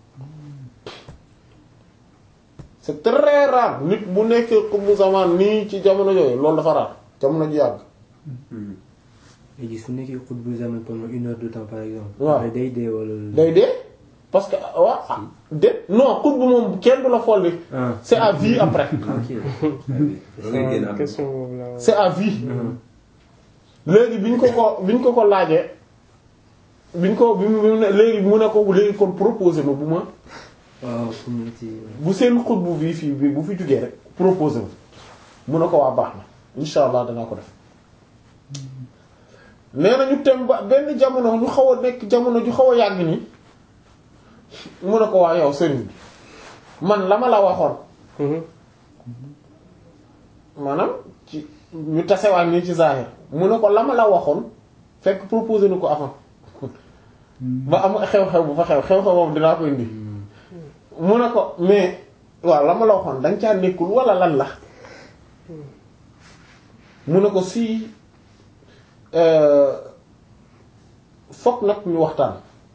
c'est très rare nit bu nekkee xutbu zaman nii ci jamono yooyu loolu dafa rare jamono ji yàgg léegi su nekkee xutbu zaman pendant une heure de temps par exemple. waaw après day dee wala. day dee parce que waa ah de non xutbu moom kenn du la folli ah c'est à vie après ok. da ngay génn am question boobu la c'est à vie léegi biñ ko ko biñ ko ko laajee biñ ko bi mu bi mu ne léegi mu ne ko léegi kon proposé ma bu ma waaw fu mu ci. bu seen xutbu bii fii bi bu fi jugee rek proposé ma mu ne ko waa baax na insha allah danaa ko def nee na ñu tem ba benn jamono ñu xaw a nekk jamono ju xaw a yàgg nii mu ne ko waa yow sëriñ bi man la ma la waxoon Mhm. maanaam ci ñu tasewaat nii ci zahir mu ne ko la ma la waxoon fekk proposé na ko avant ba am xew-xew bu fa xew xew-xew boobu dinaa ko indi mu ne ko mais waaw la ma la waxoon danga caa nekkul wala lan la mu ne ko si fokk nag ñu waxtaan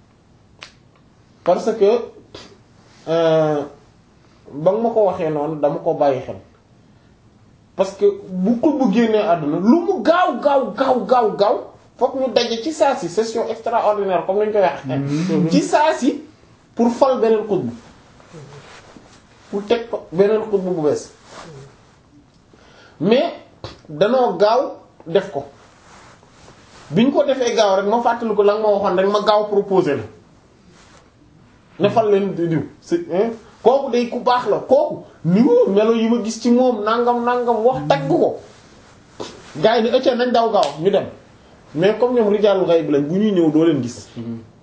parce que euh, ba nga ma ko waxee noonu dama ko bàyyi xel parce que bu ko bu génnee àdduna lu mu gaaw gaaw gaaw gaaw gaaw fokk ñu daje ci saa si session extraordinaire comme nañ koy wax ci saa si pour fal beneen xutbu pour teg ko beneen xutbu bu bees mais danoo gaaw def ko biñ ko defee gaaw rek ma fàttali ko la nga ma waxoon rek ma gaaw proposé la ne fal leen di diw c'est kooku day ku baax la kooku ni mu melo yi ma gis ci moom nangam nangam wax tagg ko gars yi ni ëccee nañ daw gaaw ñu dem mais comme ñoom rijaalu ghaib lañ bu ñuy ñëw doo leen gis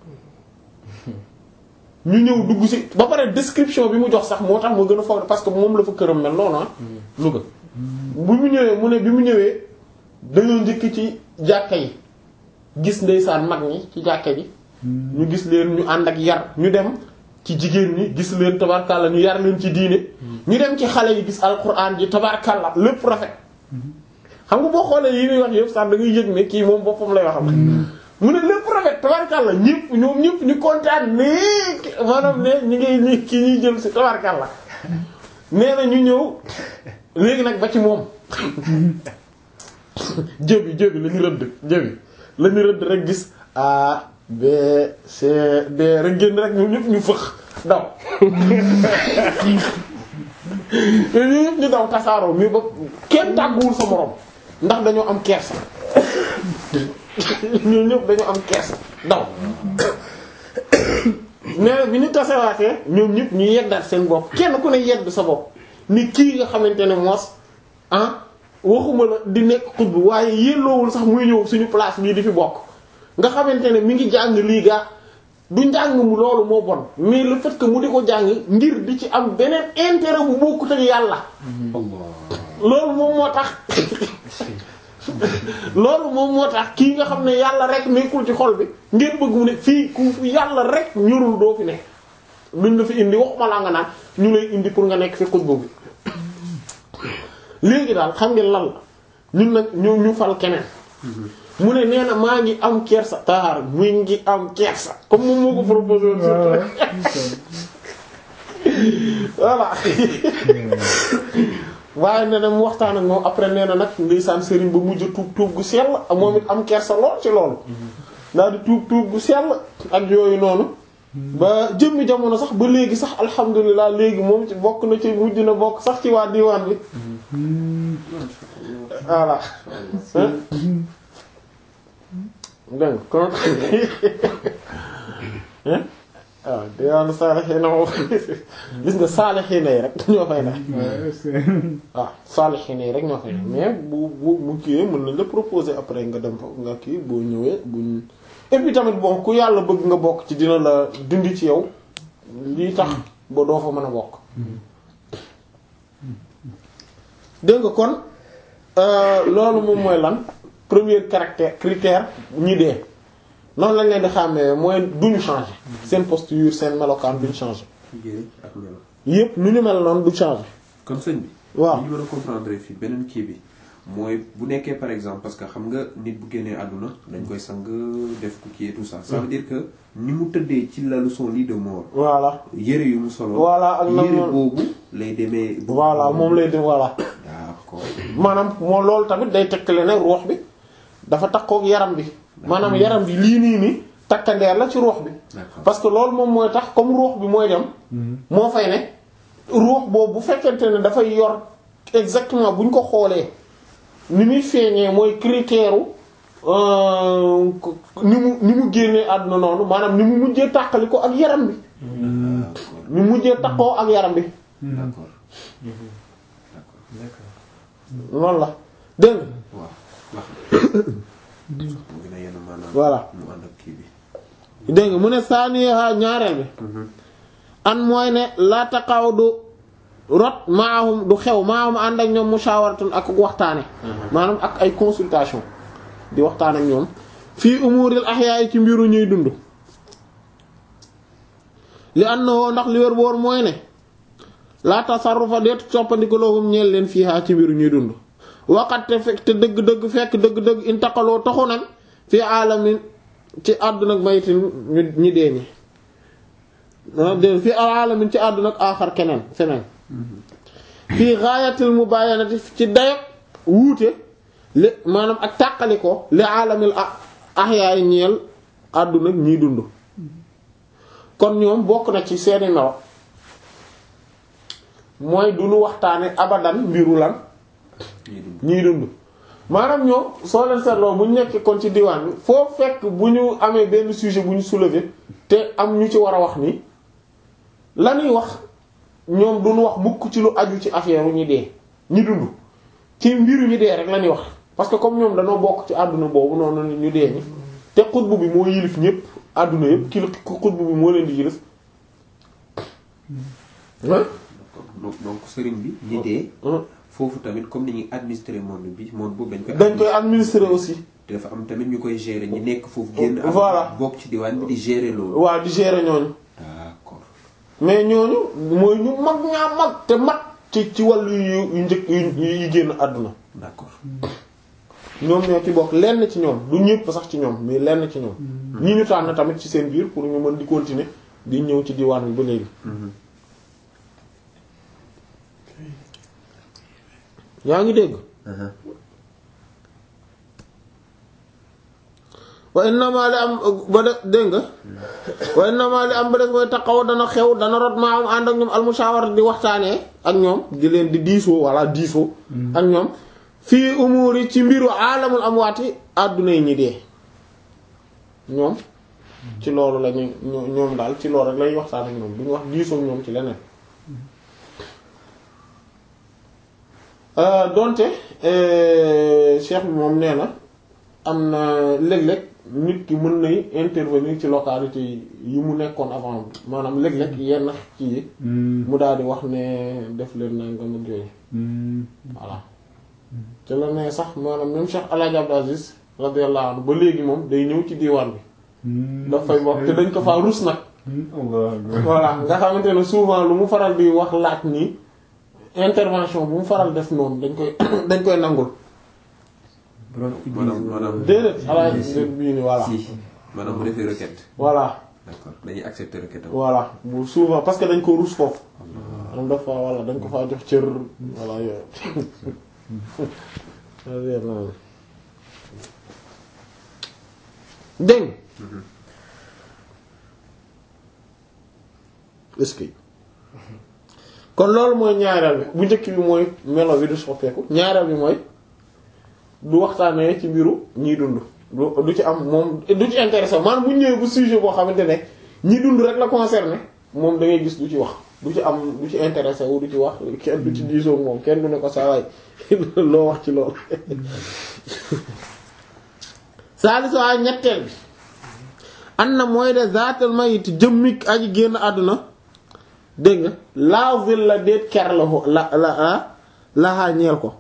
ñu ñëw dugg ci ba pare description bi mu jox sax moo tax ma gën a foog parce que moom la fa këram mel noonu ah Louga bu mu ñëwee mu ne bi mu ñëwee dañoo njëkk ci jàkka yi gis ndeysaan mag ñi ci jàkka ji ñu gis leen ñu ànd ak yar ñu dem ci jigéen ñi gis leen tabarkalla ñu yar leen ci diine ñu dem ci xale yi gis alquran ji tabarkalla lépp rafet xam nga boo xoolee yi muy wax yëpp sax da ngay yëg ne kii moom boppam lay waxam mu ne lépp rafet tabarkalla ñëpp ñoom ñëpp ñu kontaan ne maanaam ne ñu ngi ñi kii ñuy jël si tabarkalla nee na ñu ñëw léegi nag ba ci moom jëbi jëbi la ñu rëdd jëbi la ñu rëdd rek gis A B C D rek génn rek ñoom ñëpp ñu fëx daw ñoom ñëpp ñu daw tasaaroo mi ba kenn tàgguwul sa morom ndax dañoo am kersa ñoom ñëpp dañoo am kersa daw nee na bi ñu tasewaatee ñoom ñëpp ñu yeddaat seen bopp kenn ku ne yedd sa bopp ni kii nga xamante ne moos ah waxuma la di nekk xutbu waaye yelloowul sax muy ñëw suñu place bii di fi bokk nga xamante ne mi ngi jàng lii gaa du njàng mu loolu moo bon mais le fait que mu di ko jàng ngir di ci am beneen intérêt bu bokkut ak yàlla loolu moom moo tax loolu moom moo tax kii nga xam ne yàlla rek nekkul ci xol bi ngeen bëgg mu ne fii ku yàlla rek ñorul doo fi ne luñ la fi indi waxuma laa nga naan ñu lay indi pour nga nekk fi xutbu bi léegi daal xam ngeen lan la ñun nag ñu ñu fal keneen mu ne nee na maa ngi am kersa taar mu ngi am kersa comme moom moo ko proposé woon surtout voilà waaye nee na mu waxtaan ak moom après nee na nag ndeysaan sëriñ ba mujj tuub tuub gu sell moom it am kersa lool ci loolu daal di tuub tuub gu sell ak yooyu noonu ba jëmmi jamono sax ba léegi sax alhamdulilah léegi moom ci bokk na ci mujj na bokk sax ci waa diwaan bi voilà dégg kon waaw diwaanu saalixiina moom gis nga saalixiina yi rek ñoo fay ne waaw saalixiina yi rek ñoo fay ne mais bu bu bu kiiwee mën nañ la proposer après nga dem fa nga kii boo ñëwee buñ et puis tamit bon ku yàlla bëgg nga bokk ci dina la dindi ci yow lii tax ba doo fa mën a bokk dégg nga kon loolu moom mooy lan premier caractère critère ñi dee noonu lañ leen di xàmmee mooy duñu changer seen posture seen melokaan duñu changer yére ak melo yépp nu ñu mel noonu du changer kon sëñ bi waaw li ñu war a comprendre fii beneen kii bi mooy bu nekkee par exemple parce que xam nga nit bu génnee àdduna dañ koy sang def ko kii et tout ça ça veut dire que ni mu tëddee ci lalu son lit de mort voilà yére yu mu solo Voilà, ak na yére mu- boobu lay demee voilà moom lay def voilà d'accord maanaam moo loolu tamit day tekkale ne ruux bi dafa takkook yaram bi maanaam yaram bi lii nii nii takkandeer la ci ruux bi D'accord. parce que loolu moom mooy tax comme ruux bi mooy dem moo fay ne ruux boobu bu fekkente ne dafay yor exactement bu ñu ko xoolee ni muy feeñee mooy critère euh, ni mu ni mu génnee àdduna noonu maanaam ni mu mujjee tàqali ko ak yaram bi d'accord ni mu mujjee takkoo ak yaram bi d'accord loolu la dégg nga waaw wax mu gën a yenn maanaam Voilà. mu ànd ak kii bi dégg nga mu ne saaniha ñaareel bi an mooy ne laa taqaw du rot maahum du xew maahum ànd ak ñoom mushawaratun ak waxtaane maanaam ak ay consultation di waxtaan ak ñoom fii umuril ahyaay ci mbiru ñuy dund li annahu ndax li wér boor mooy ne laa tasarrufa deetu soppandiku lahum ñeel leen fiihaa ci mbiru ñuy dund waqat te fekk te dëgg-dëgg fekk dëgg-dëgg intaqaloo toxu nañ fi alamin ci àdduna ak mayitin ñu ñi dee ñi ah dé fi alamin ci àdduna ak aaxar keneen feneen fii gaayatil mubayanati ci dayok wuute li maanaam ak tàqali ko li alamil ah ahyaay ñeel àdduna ak ñiy dund kon ñoom bokk na ci seeni melo mooy du ñu waxtaane abadan mbiru lan ñuy dund ñiy dund maanaam ñoom soo leen seetloo bu ñu nekkee kon ci diwaan bi foo fekk bu ñu amee benn sujet bu ñu soulever te am ñu ci war a wax nii la ñuy wax ñoom duñu wax mukk ci lu aju ci affaire ñi dee ñi dund ci mbiru ñi dee rek la ñuy wax parce que comme ñoom dañoo bokk ci àdduna boobu noonu ñu dee ñi te xutbu bi moo yilif ñépp àdduna yépp ki xutbu bi moo leen di yilif hein d'accord donc donc sëriñ bi ñi dee hein foofu tamit comme ni ñuy administrer monde bi monde boobu dañ koy dañ koy administrer aussi te dafa am tamit ñu koy gérer ñi nekk foofu génn am Voilà. bokk ci diwaan bi di gérer loolu waa di gérer ñooñu d'accord mais ñooñu mooy ñu mag ñaa mag te mag ci ci wàllu yu yu njëkk yu yu génn àdduna d'accord ñoom ñoo ci bokk lenn ci ñoom du ñëpp sax ci ñoom mais lenn ci ñoom ñi ñu tànn tamit ci seen biir pour ñu mën di continuer di ñëw ci diwaan bi ba léegi yaa ngi dégg wa innama li am ba de dégg nga wa innama li am ba des mooy taxaw dana xew dana rot maa am ànd ak ñoom almushawara di waxtaanee ak ñoom di leen di diisoo walla diisoo ak ñoom fii umuri ci mbiru aalamul amwaati àdduna yi ñi dee ñoom ci loolu lañu ñoom daal ci loolu rek lañuy waxtaan ak ñoom duñu wax diisoo ak ñoom ci leneen donte cheikh bi moom nee na am na léeg-léeg nit ki mën nay intervenir ci localité yi mu nekkoon avant maanaam léeg-léeg yenn ci yi mu daal di wax ne def leen nangam ak yooyu voilà te la ne sax maanaam même Cheikh El Hadj Abdou Aziz radiyallahu anhu ba léegi moom day ñëw ci diwaan bi dafay wax te dañ ko faa rus nag voilà nga xamante ne souvent lu mu faral di wax laaj nii intervention bu mu faral def noonu dañ koy dañ koy nangul maanaam maanaam déedéet alaaj bii ni voilà si maanaam bu defee requête voilà d'accord dañuy accepter requête am voilà bu souvent parce que dañ ko rus foofu am dafa voilà dañ ko faa jox cër voilà yooyu dégg est-ce que kon loolu mooy ñaareel bi bu njëkk bi mooy melo bi du soppeeku ñaareel bi mooy du waxtaanee ci mbiru ñiy dund du du ci am moom du ci intéressé maanaam bu ñëwee bu sujet boo xamante ne ñi dund rek la concerné moom da ngay gis du ci wax du ci am du ci intéressé wu du ci wax kenn du ci diisoo moom kenn du ne ko saa waay loo wax ci loolu. saali saa ñetteel bi an na mooy de zaatal mayit jëmmik aji génn àdduna dégg nga laa vil la déet ker la la la laxaa ñeel ko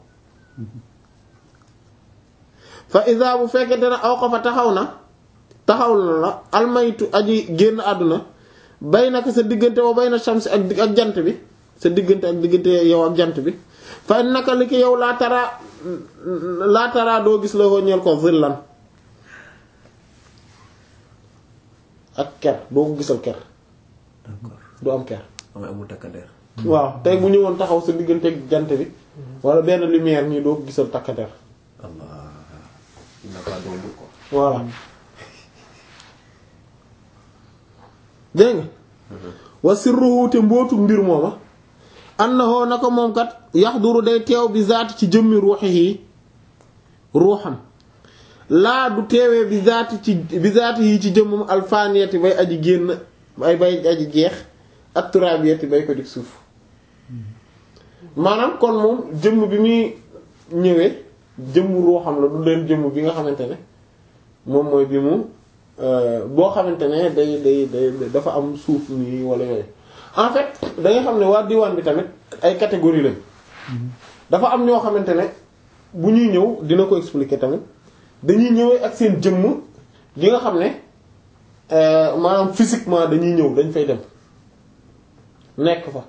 fa isa bu fekkente ne aw ko fa taxaw na taxaw na la almaytu aji génn àdduna bay naka sa diggante wa bay na shams ak ak jant bi sa diggante ak diggante yow ak jant bi fa naka li ki yow laa tara laa tara doo gis la ko ñeel ko zillan ak ker doo ko gisal ker d'accord du am ker am amul takkandeer waaw tey bu ñëwoon taxaw sa diggante ak jant bi wala benn lumière nii doo ko gisal takkandeer allah il n'a pas d'ombre quoi voilà dégg nga wa sirruhu te mbootu mbir mooma annahu naka moom kat yaxduru day teew bi zaati ci jëmmi ruuxihi ruuxam laa du teewee bi zaati ci bi zaati yi ci jëmmam alfaniyati bay aji génn bay bay aji jeex ak turabiyati bay ko dik suuf maanaam kon moom jëmm bi muy ñëwee jëmm ruuxam la du leen jëmm bi nga xamante ne moom mooy bi mu boo xamante ne day day day dafa am suuf nii wala yooyu en fait da nga xam ne waa diwaan bi tamit ay catégorie lañ dafa am ñoo xamante ne bu ñuy ñëw dina ko expliquer tamit dañuy ñëwee ak seen jëmm gi nga xam ne maanaam physiquement dañuy ñëw dañ fay dem nekk fa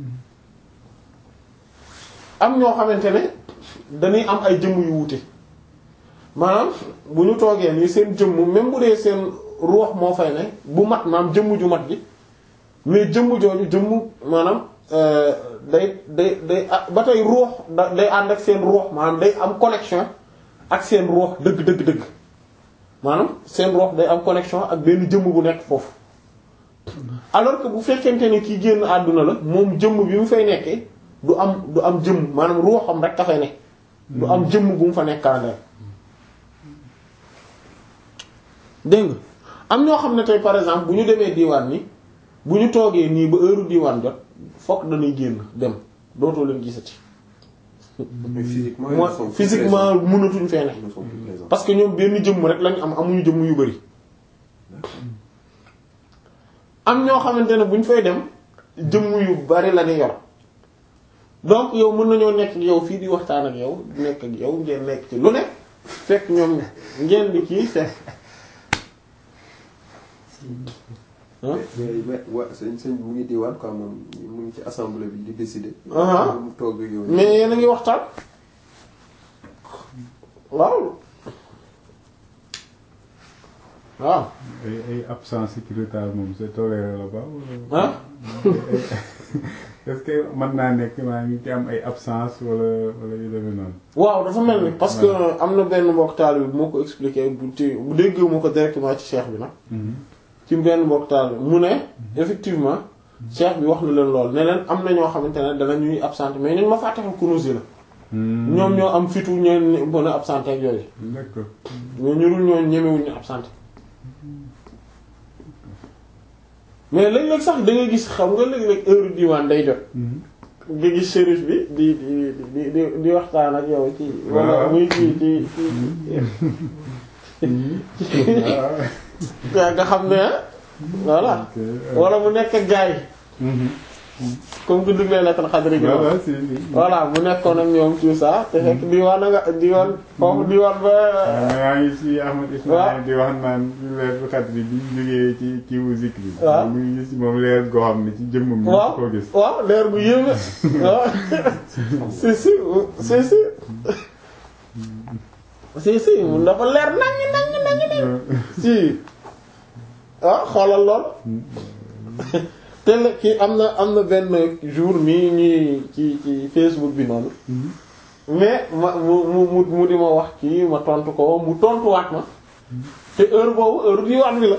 am ñoo xamante ne dañuy am ay jëmm yu wuute maanaam bu ñu toogee nii seen jëmm même bu dee seen ruux moo fay ne bu mat maanaam jëmm ju mat ji mais jëmm jooju jëmm maanaam day day day ba tey ruux da day ànd ak seen ruux maanaam day am connexion ak seen ruux dëgg dëgg dëgg maanaam seen ruux day am connexion ak benn jëmm bu nekk foofu alors que bu fekkente ne kii génn àdduna la moom jëmm bi mu fay nekkee du am du am jëmm maanaam ruuxam rek ka fay nekk du am jëmm bu mu fa nekkaandeel dégg nga am ñoo xam ne tey par exemple bu ñu demee diwaan ni bu ñu toogee nii ba heure diwaan jot fokk dañuy génn dem dootoo leen gisati. mais physiquement mooy ils sont plus physiquement mënatuñ fee ne présents. Ils sont plus présents. parce que ñoom benn jëmm rek lañ am amuñu jëmm yu bari am ñoo xamante ne bu ñu fay dem jëmm yu bari la ñu yor donc yow mën nañoo nekk ak yow fii di waxtaan ak yow di nekk ak yow ngeen nekk ci lu ne fekk ñoom ngeen di kii fekk. ah mais mais waa sëñ sëñ mu ngi diwaan quoi moom mu ngi ci assemblée bi di décider. Ah. mu toog ak yow. mais yéen a ngi waxtaan waaw waaw ay ay absence sécuritaire moom c'est toléré la ba ah est-ce que mën naa nekk maa ngi ci am ay absence wala wala yu demee noonu. waaw dafa mel ni parce que am na benn mbokk taal bi bu ma ko expliqué bu ci bu déggee ma ko directement ci cheikh bi nag ci benn mbokk taal bi mu ne effectivement cheikh bi wax na leen lool ne leen am na ñoo xamante ne dana ñuy absent mais ñun ma fàttexal kunuus yi la ñoom ñoo am fitu ñeen mën a absenté ak yooyu d'accord. mais ñu dul ñoo ñemewuñ ñu absenté mais léeg-léeg sax da ngay gis xam nga léeg-léeg heure diwaan day jot nga gis shérif bi di di di di di waxtaan ak yow ci wala Waaw. muy kii ci ci yaa nga xam ne voilà ok. wala mu nekk ak gars yi comme que duglee lettre xadri gi voilà si si. voilà mu nekkoon ak ñoom tout ça te fekk diwaan na nga diwaan foofu diwaan ba maa ngi ci Ahmad waaw. Ismaïl di wax naan leer bu xat bi bi ñu jógee ci kiiwu zikri bi. waaw. mu ngi gis moom leer goo xam ne ci jëmmam ñu waaw ko gis. waaw leer bu yéeme waaw si si si si si si mun dafa leer naññ naññ naññ naññ si ah xoolal lool te la kii am na am na benn jour nii ñuy ci ci Facebook bi noonu mais ma mu mu mu mu di ma wax kii ma tontu ko mu tontuwaat ma te heure boobu heure diwaan bi la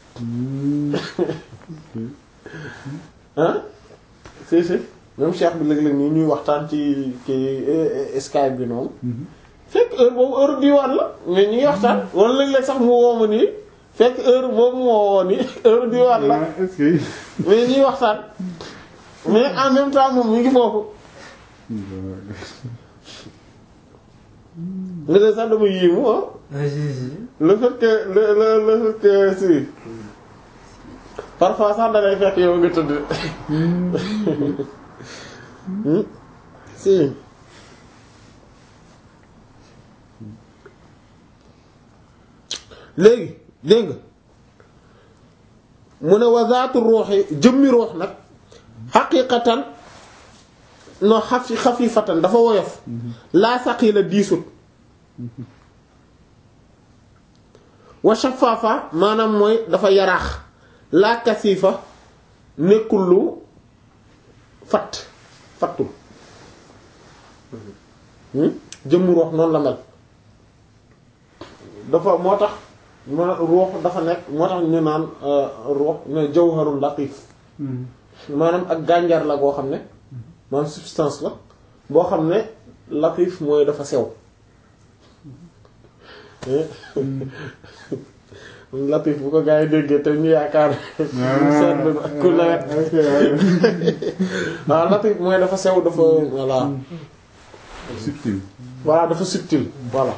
ah si si même Cheikh bi léeg-léeg nii ñuy waxtaan ci kii eh, eh, Skype bi noonu fekk heure boobu heure diwaan la mais ñi ngi waxtaan wala léeg-léeg sax mu woo ma nii fekk heure boobu mu woo nii heure diwaan la Ah, est-ce que. mais ñuy waxtaan mais en même temps moom mi ngi foofu nga de sax dama yéemu ah Ah, si, si. le fait que le le le fait que si parfois sax da ngay fekk yow nga tëdd Hmm? si léegi dégg nga mu ne wazaatu ruuxi jëmmi ruux nag xaqiiqatan no xafi xafifatan dafa woyof laa saqila diisut wa shafaafa maanaam mooy dafa yaraax laa kasifa nekkul lu fatt fattul jëmmu ruux noonu la mel dafa moo tax ma ruux dafa nekk moo tax ñu naan ruux ne jawharul latif maanaam ak gànjar la goo xam ne maanaam substance la boo xam ne latif mooy dafa sew latif bu ko gaa yi déggee te ñu yaakaar seetlu ku nawet waaw latif mooy dafa sew dafa voilà subtil voilà dafa subtil voilà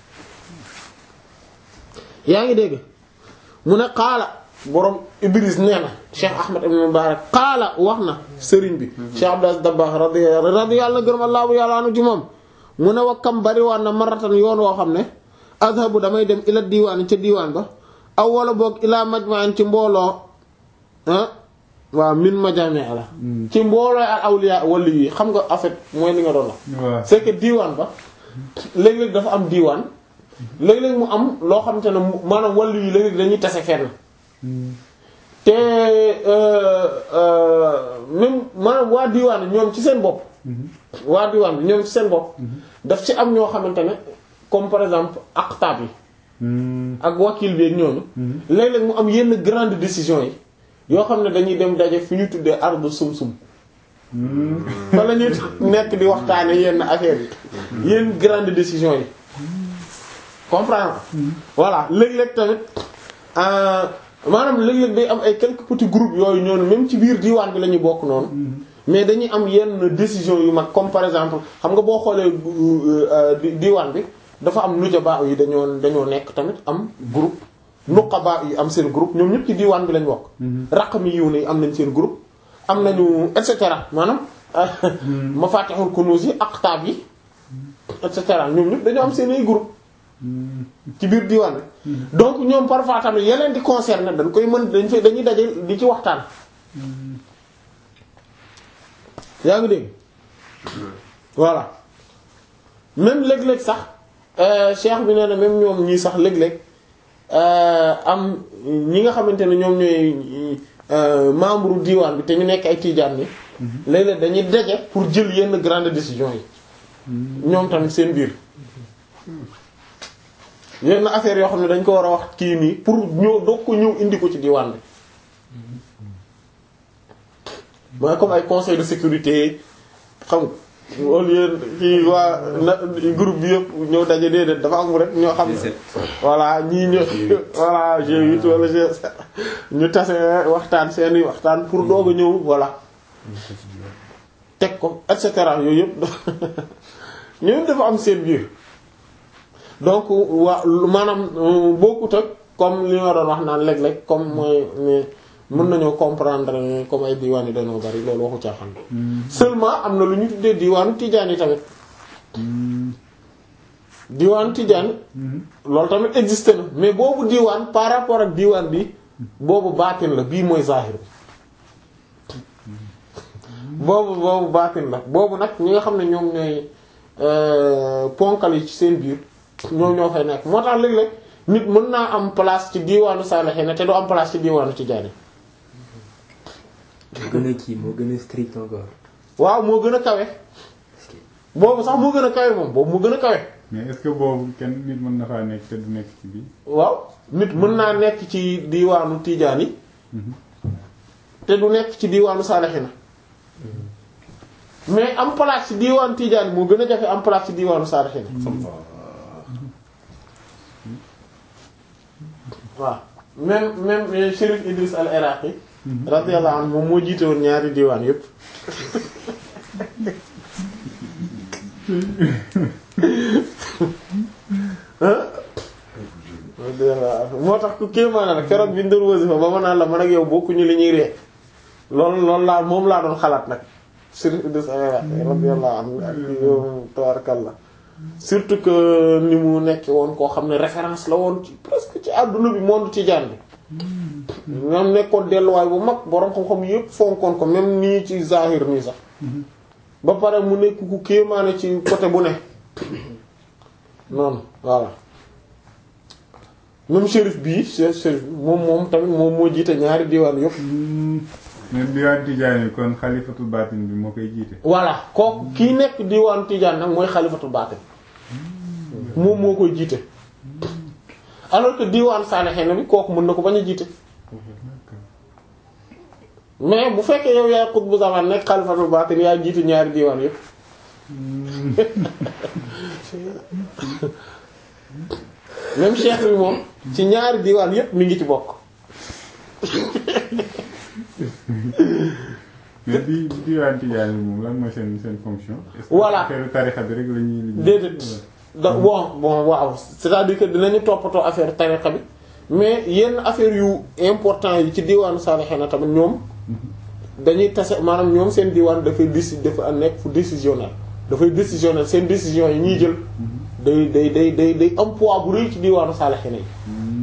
yaa ngi dégg mu ne xaala borom Ibris nee na Cheikh Ahmad ibn Mubarak xaala wax na sëriñ bi Cheikh Abdou Dabakh radiyallahu radiyallahu gërëm Allahu yàlla anu ci moom mu ne wa kam bari waan na maratan yoon woo xam ne azhabu damay dem ila diwaan ca diwaan ba aw wala boog ila majma'in ci mbooloo ah waaw min majami' la ci mbooloo al awliya wali yi xam nga en fait mooy li nga doon wax waaw c'est que diwaan ba léeg-léeg dafa am diwaan léeg-léeg mu am loo xamante ne mu- maanaam wàllu yi léeg-léeg dañuy tase fenn te euh, euh, même maanaam waa diwaan bi ñoom ci seen bopp waa diwaan bi ñoom ci seen bopp daf ci am ñoo xamante ne comme par exemple aqtaab yi ak wakil bi ak ñooñu léeg-léeg mu am yenn grande décision yi yoo xam ne dañuy dem daje fi ñu tuddee ardu sum-sum fa la ñuy nekk di waxtaane yenn affaires yi yenn grande décision yi comprendre voilà léeg-léeg tamit euh, maanaam léeg-léeg day am ay quelques petits groupes yooyu ñoonu même ci biir diwaan bi la ñuy bokk noonu mais dañuy am yenn décision yu mag comme par exemple xam nga boo xoolee euh, di- diwaan bi dafa am nujaba yi dañoo dañoo nekk tamit am groupe nuqaba yi am seen groupe ñoom ñëpp ci diwaan bi lañ bokk raqami yiw ne am nañ seen groupe am nañu et cetera maanaam mafatihul kunuz yi aqtab yi et cetera ñoom ñëpp dañoo am seen ay groupe ci biir diwaan bi donc ñoom parfois tamit yeneen di concerné dañ koy mën dañ fay dañuy daje di ci waxtaan yaa ngi dégg voilà même léeg-léeg sax euh, cheikh bi nee na même ñoom ñii sax léeg-léeg euh, am ñi nga xamante ne ñoom ñooy euh, membre diwaan bi te ñu nekk ay tiijaan ni léeg-léeg dañuy daje pour jël yenn grande décision yi ñoom tamit seen biir yenn affaire yoo xam ne dañ ko war a wax kii nii pour ñëw doog ko ñëw indi ko ci diwaan bi mooy comme ay conseil de sécurité xam nga au lieu kii waa na groupe bi yëpp ñëw daje déedéet dafa am rek ñoo xam ne voilà ñii ñëw voilà G8 wala G7 ñu tase waxtaan seeni waxtaan pour doog a ñëw voilà teg ko et cetera yooyu yëpp ñoom dafa am seen biir donc waa maanaam bokkut ak comme li ma doon wax naan léeg-léeg comme mooy ne mën nañoo comprendre ne comme ay diwaan yi dañoo bari loolu waxu caaxaan seulement am na lu ñu tuddee diwaanu tijaan yi tamit diwaanu tijaan loolu tamit existe na mais boobu diwaan par rapport ak diwaan bi boobu baatin la bii mooy zahir bi boobu boobu baatin la boobu nag ñi nga xam ne ñoom ñooy ponkal yi ci seen biir ñoom ñoo fay nekk moo tax léeg-léeg nit mën naa am place ci diwaanu saalihiin te du am place ci diwaanu tijaan yi moo gën a kii moo gën a strict encore. waaw moo gën a kawe boobu sax moo gën a kawe moom boobu moo gën a kawe mais est-ce que boobu kenn nit mën na faa nekk te du nekk ci biir. waaw nit mën naa nekk ci diwaanu tijaan yi te du nekk ci diwaanu saalihiin mais am place ci diwaanu tijaan yi moo gën a jafe am place ci diwaanu saalihiin waaw même même Chérif Idriss al Iraqi radiyallahu anhu moom moo jiite woon ñaari diwaan yépp moo tax ku kéemaana nag keroog bi ñu doon wasifa ba ma naan la man ak yow bokkuñu li ñuy ree loolu loolu laa moom laa doon xalaat nag Chérif Idriss al Iraqi radiyallahu anhu ak yow tabarakallah surtout que ni mu nekk woon koo xam ne référence la woon ci presque ci àdduna bi monde tijaan bi ñoom nekkoon delluwaay bu mag boroom xam-xam yépp fonkoon ko même nii ci zahir nii sax ba pare mu nekk ku kéemaane ci côté bu ne noonu voilà même shérif bii shérif shérif moom moom tamit moom moo jiite ñaari diwaan yëpp mais diwaan Tijaan yi kon xalifatul baatin bi moo koy jiite. voilà kooku kii nekk diwaan Tijaan nag mooy xalifatul baatin moom moo koy jiite alors que diwaan Saalihiin bi kooku mën na ko bañ a jiite mais bu fekkee yow yaay xutbu zaman nekk xalifatul baatin yaa jiite ñaari diwaan yëpp même cheikh bi moom ci ñaari diwaan yëpp mi ngi ci bokk mais di diwaan Tijaan yi moom lan mooy seen seen fonction. est-ce que Voilà. affaire tarixa bi rek la ñuy. la ñuy- déedéet da bon bon waaw c'est-à-dire que dinañu toppatoo affaire tariqa bi mais yenn affaire yu important yi ci diwaanu Salihina tamit ñoom dañuy tase maanaam ñoom seen diwaan dafay déci dafa nekk fu décisionnel dafay décisionnel seen décision yi ñuy jël day day day day day am poids bu rëy ci diwaanu Salihina yi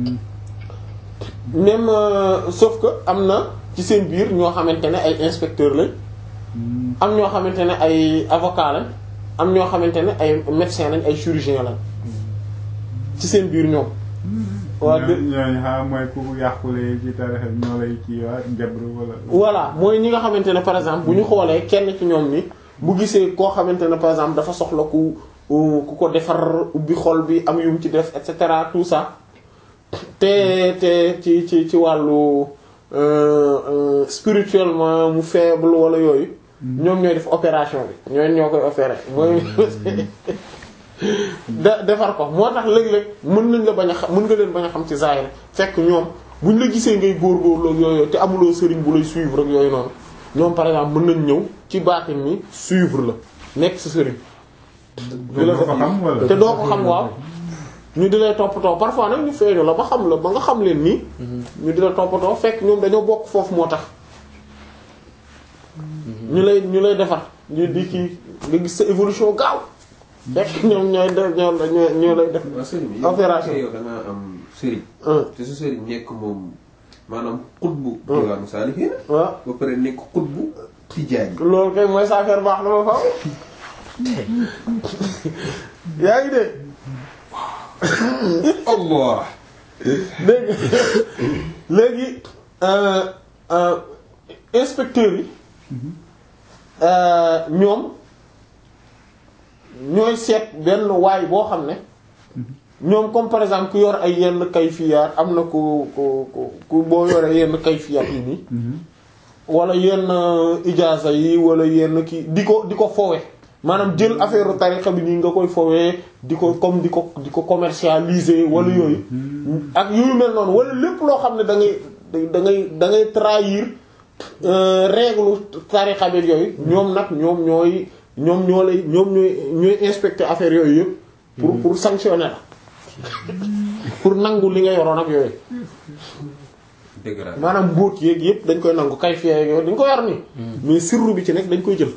Hmm. même euh, sauf que am na ci seen biir ñoo xamante ne ay inspecteurs lañ Hmm. am ñoo xamante ne ay avocats lañ am ñoo xamante ne ay médecins lañ ay chirurgiens lañ ci seen biir ñoom. waa ñooñu dé- ñooñu xam mooy ku yàqule ci tarixa bi ñoo lay kii waa jabru wala. voilà mooy ñi nga xamante ne par exemple bu ñu xoolee kenn ci ñoom ni bu gisee koo xamante ne par exemple dafa soxla ku ku ko defar ubbi xol bi am yum ci def et cetera tout ça te te ci ci ci wàllu euh, euh, spirituellement mu faible wala yooyu ñoom ñooy def opération bi ñooy ñoo koy opérer mooy de- defar ko moo tax léeg-léeg mën nañ la bañ a xam mën nga leen bañ a xam ci zahir fekk ñoom buñ la gisee ngay góorgóorlu ak yooyu te amuloo sëriñ bu lay suivre ak yooyu noonu ñoom par exemple mën nañ ñëw ci baatin ni suivre la nekk sa sëriñ. te doo ko xam wala. te doo ko xam waaw ñu di lay toppatoo parfois nag ñu feeñu la ba xam la ba nga xam leen nii ñu di la toppatoo fekk ñoom dañoo bokk foofu moo tax ñu lay ñu lay defar ñu di kii nga gis sa évolution gaaw fekk ñoom ñooy def ñoo la ñoo ñoo lay def waaw sëriñ bi Opération. yow da ngaa am sëriñ un te sa sëriñ nekk moom maanaam xutbu diwaanu saalihiin waaw ba pare nekk xutbu tijaan yi loolu kay mooy sa affaire baax na ma faaw yaa ngi dégg Allah léegi léegi euh, euh, inspecteurs yi euh, ñoom ñooy seet benn waay boo xam ne ñoom comme par exemple ku yor ay yenn kayfiyaat am na ku ku ku ku boo yoree yenn kayfiyaat yi nii wala yenn ijaaza yi wala yenn kii di ko di ko fowe maanaam jël affaire tariqa bi nii nga koy fowee di ko comme di ko di ko commercialiser wala yooyu ak yooyu mel noonu wala lépp loo xam ne da ngay da ngay da ngay trahir euh, règle tariqa bi yooyu ñoom nag ñoom ñooy ñoom ñoo lay ñoom ñooy ñooy inspecter affaire yooyu yëpp pour pour sanctionner la pour nangu li nga yoroon ak yooyu dégradé maanaam mbóot yeeg yëpp dañ koy nangu kay fii yooyu dañ ko yor nii mais sirru bi ci nekk dañ koy jël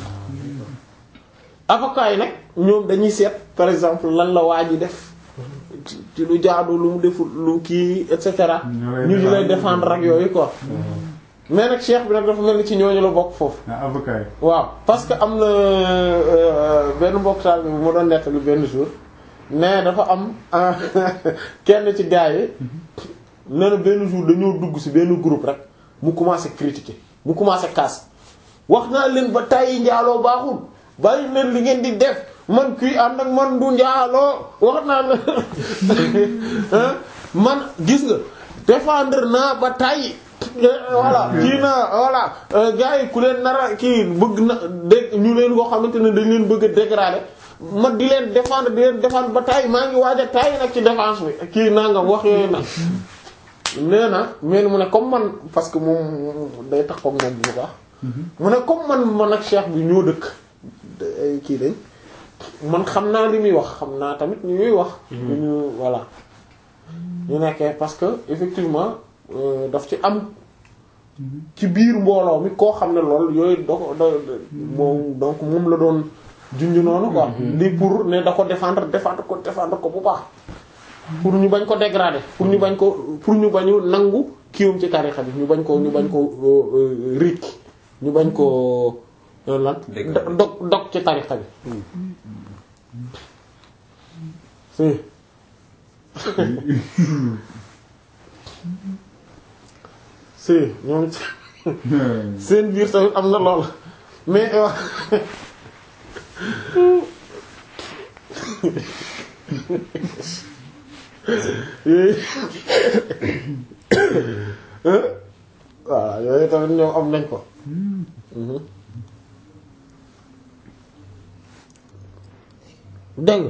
avocat yi nag ñoom dañuy seet par exemple lan la waa ji def ci ci lu jaadu lu mu deful lu kii et cetera Ñoo lay ñu di lay défendre. défendre ak yooyu quoi mais nag cheikh bi nag dafa mel ni ci ñooñu la bokk foofu ah avocat yi. waaw parce que am na euh, benn mbokk taal bi mu doon nettali benn jour mais dafa am ah, kenn ci gars yi nee na benn jour dañoo dugg ci benn groupe rek mu commencé critiquer mu commencé casse wax naa leen ba tàyyi njaaloo baaxul bàyyi leen li ngeen di def man kuy ànd ak man du njaaloo wax naa la hein man gis nga défendre naa ba tàyyi voilà kii naa voilà gars yi ku leen nara kii bëgg na dégg ñu leen koo xamante ne dañ leen bëgg a dégrader ma di leen défendre di leen défendre ba tàyyi maa ngi waaj a tàyyi nag ci défense bi kii nangam wax yooyu nag nee na mais mu ne comme man parce que moom day tax comme moom bu baax mu ne comme man man ak cheikh bi ñoo dëkk ay kii dañ man xam naa li muy wax xam naa tamit ni muy wax ñu voilà ñu nekkee parce que effectivement euh, daf ci am ci biir mbooloo mi koo xam ne lool yooyu da ko da moom donc moom la doon junj noonu quoi lii pour ne da ko défendre défendre ko défendre ko bu baax pour ñu bañ ko dégrader pour ñu bañ ko pour ñu bañu nangu kiiwam ci tarixa bi ñu bañ ko ñu bañ ko rik ñu bañ ko loolu lan Dëgg. do- dog dog ci tariqa bi si si ñoom ci seen biir tamit am na lool mais wax voilà yooyu tamit ñoom am nañ ko dégg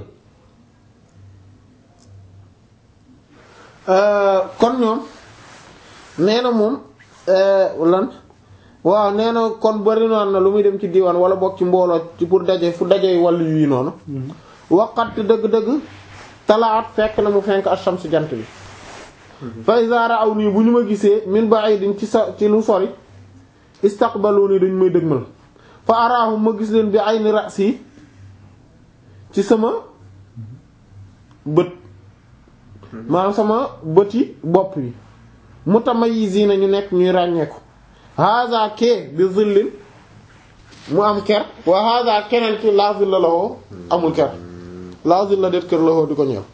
nga kon ñoom nee na moom lan waaw nee na kon bari noonu na lu muy dem ci diwaan wala bokk ci mbooloo ci pour daje fu daje wàllu yi noonu waqat dëgg-dëgg talaat fekk na mu fenk ash-shams jant bi fa iza ra'aw nii bu ñu ma gisee min ba'idin ci sa ci lu sori istaqbaluni dañ may dëgmal fa araahum ma gis leen bi ayni ra'si ci sama bët maanaam sama bëti bopp yi mutamayizina ñu nekk ñuy ràññeeku haza ke bi zillin mu am ker wa haza keneen ki la zilla lahu amul ker la zilla det kër lahu di ko ñëw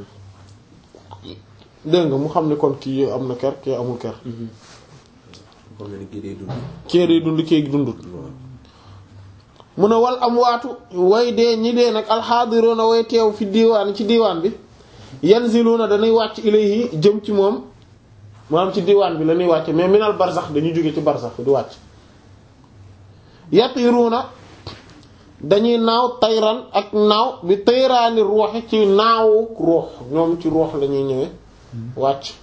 dégg nga mu xam ne kon kii am na ker kii amul ker xam nga ni kii day dund. kii day dund kii dundut mu ne wal am waatu way dee ñi dee nag alxaadiroona way teew fi diiwaan ci diiwaan bi yanziluuna dañuy wàcc ilayhi jëm ci moom maanaam ci diiwaan bi la ñuy wàcc mais minal barzax dañuy jóge ci barzax di wàcc yatiruuna dañuy naaw tayran ak naaw bi tayraani ruuxi ci naawu ruux ñoom ci ruux la ñuy ñëwee wàcc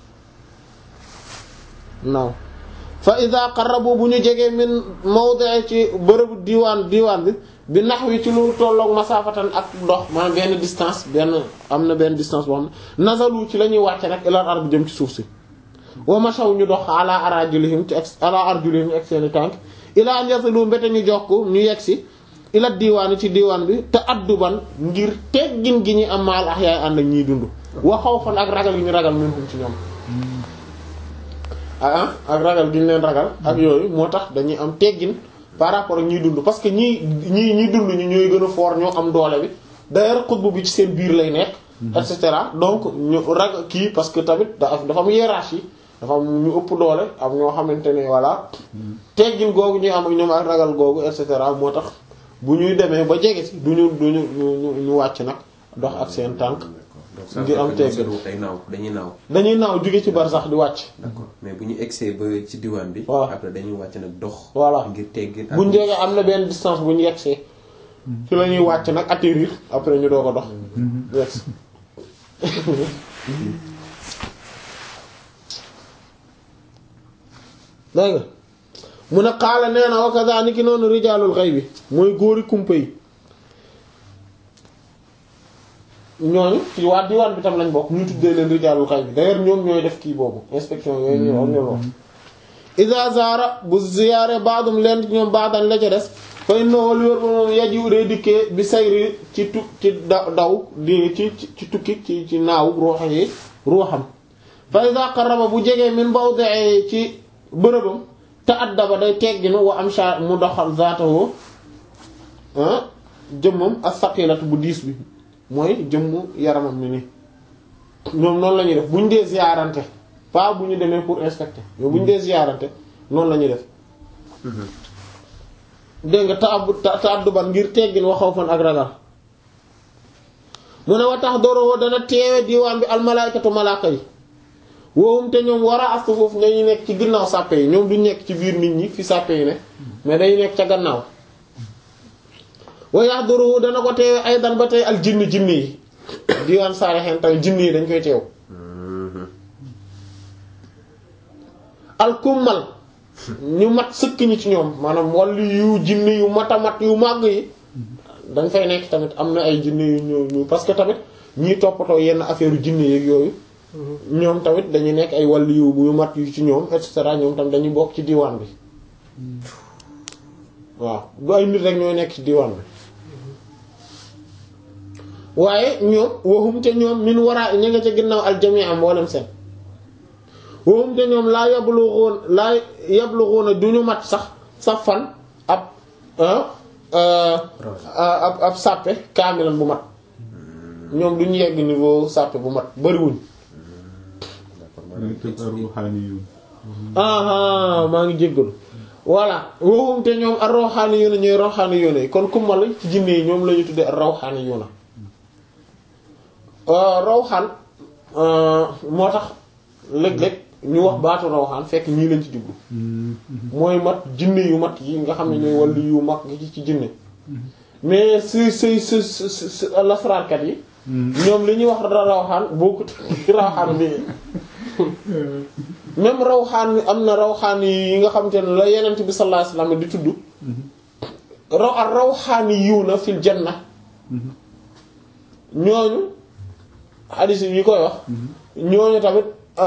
naaw fa ida qarrabu bu ñu jegee min mawdi'i ci bërëbu diwaan diwaan bi bi nahwi ci lu tolloog masafatan ak dox maanaam benn distance benn am na benn distance boo xam ne nazalu ci la ñuy wàcce nag ilal ard jëm ci suuf si wa mashaw ñu dox ala arajulihim ci ak ala arjulihim ak seeni tànk ila an yasalu mbete ñu jox ko ñu yegg si ila diwaan ci diwaan bi te adduban ngir teggin gi ñu am maal ahyaay ànd ak ñiy dund wa xawfan ak ragal gi ñu ragal minhum ci ñoom ah ak ragal gi ñu leen ragal ak yooyu moo tax dañuy am teggin par rapport ak ñiy dund parce que ñii ñii ñi dund ñi ñooy gën a fort ñoo am doole bi d'ailleurs xutbu bi ci seen biir lay nekk et cetera donc ñu ragal kii parce que tamit dafa dafa am hiérarchie dafa am ñu ëpp doole am ñoo xamante ne voilà teggin googu ñuy am ak ñoom ak ragal googu et cetera moo tax bu ñuy demee ba jege si du ñu du ñu ñu ñu wàcc nag dox ak seen tànk donc ça ngir am veut dire que teggin. ñoom seen day naaw dañuy naaw. dañuy naaw jóge ci bar sax di wàcc d'accord mais bu ñu egsee ba ci diwaan bi. Voilà. après dañuy wàcc nag dox. Voilà. ngir teggin. ak- bu ñu jegee am na benn distance bu ñu yegsee ci la ñuy wàcc nag atterrir après ñu doog a dox yes dégg nga mu ne xaala nee na wa kazaalika noonu rijaalul xaybi mooy góori kumpa yi ñooñu ci waa diwaan bi tam lañ bokk ñu tuddee leen rijaalul xaybi d'ailleurs ñoom ñooy def kii boobu inspection yooyu ñu wax ñu wax iza zaara bu ziyaare baadum leen ci ñoom baadan la ca des fa innahu li wër ba moom yajiw day dikkee bi sayri ci tu ci da daw di ci ci ci tukki ci ci naaw ruux yi ruuxam fa iza qarraba bu jegee min mawdi'i ci bërëbam te addaba day tegginu wa amsha mu doxal zaatahu ah jëmmam as-saqilatu bu diis bi mooy jëmmu yaramam mi ni ñoom noonu la ñuy def bu ñu dee ziyaarante pas bu ñu demee pour inspecter mais bu ñu dee ziyaarante noonu la ñuy def dégg nga ta ab ta ta adduban ngir teggin waxaw fan ak ragal mu ne wa tax doroo dana teewe diwaan bi almalaykatu malaaka yi woowum te ñoom war a astu foofu dañuy nekk ci ginnaaw sàppe yi ñoom duñ nekk ci biir nit ñi fi sàppe yi ne mais dañuy nekk ca gannaaw wa yax doroo dana ko teewe ay dan ba tey al jinni jinni yi diwaan saarexeen tamit jinni yi dañ koy teew al kummal ñu mat sëkk ñi ci ñoom maanaam wàllu yu jinne yu mat a mat yu màgg yi dañ fay nekk tamit am na ay jinne yu ñëw ñu parce que tamit ñiy toppatoo yenn affaire yu jinne yeeg yooyu ñoom tamit dañuy nekk ay wàllu yu yu mat yu ci ñoom et cetera ñoom tamit dañuy bokk ci diwaan bi waaw du ay nit rek ñooy nekk ci diwaan bi waaye ñoom waxum te ñoom min waraa ña nga ca ginnaaw aljamii am mboolem seen waxum te ñoom laa yabluxoon laa yabluxoona du ñu mat sax safan ab ah ab ab sàppe kaamilan bu mat ñoom duñu yegg niveau sàppe bu mat bariwuñ dañu tëb ruuxaani yu ah maa ngi jéggalu voilà waxum te ñoom ar rawxaani yu na ñooy rawxaani yu na kon kummal ci jinne yi ñoom la ñu tuddee ar rawxaani yu na rawxaan moo tax léeg-léeg ñu wax baatu rawxaan fekk ñii lañ ci jublu mooy mat jinne yu mat yi nga xam ne ñooy wàllu yu mag gi ci jinne mais si si si si lasraarkat yi ñoom li ñuy wax rawxaan bokkut rawxaan bi même rawxaan am na rawxaan yi nga xam te ne la yenent bi sallallahu alayhi wasallam di tudd raw ak rawxaani yiw na fil janna ñooñu hadith yi koy wax ñooñu tamit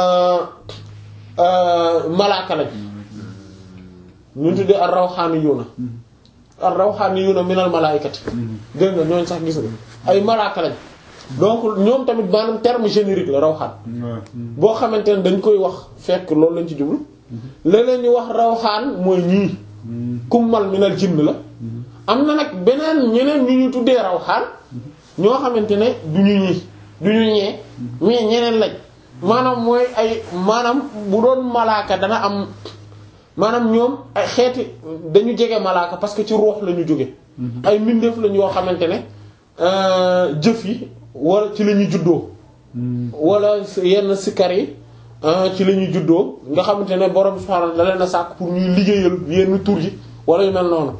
malaaka lañ ñu tuddee ar rawxaani yiw na ar rawxaani yiw na minal malaayikati dégg nga ñooñu sax gis nga ay malaaka lañ donc ñoom tamit maanaam terme générique la rawxaan boo xamante ne dañ koy wax fekk loolu lañ ci jublu leneen ñu wax rawxaan mooy ñii kummal minal jinn la am na nag beneen ñeneen ñu ñu tuddee rawxaan ñoo xamante ne du ñu ñii du ñu ñee mais ñeneen lañ maanaam mooy ay maanaam bu doon malaaka dana am maanaam ñoom ay xeeti dañu jege malaaka parce que ci ruux la ñu jóge ay mbindeef lañ yoo xamante ne jëf yi wala ci la ñuy juddoo wala yenn sikkar yi ci la ñuy juddoo nga xamante ne borom subhaanahu da leen a sàkk pour ñuy liggéeyal yenn tur yi wala yu mel noonu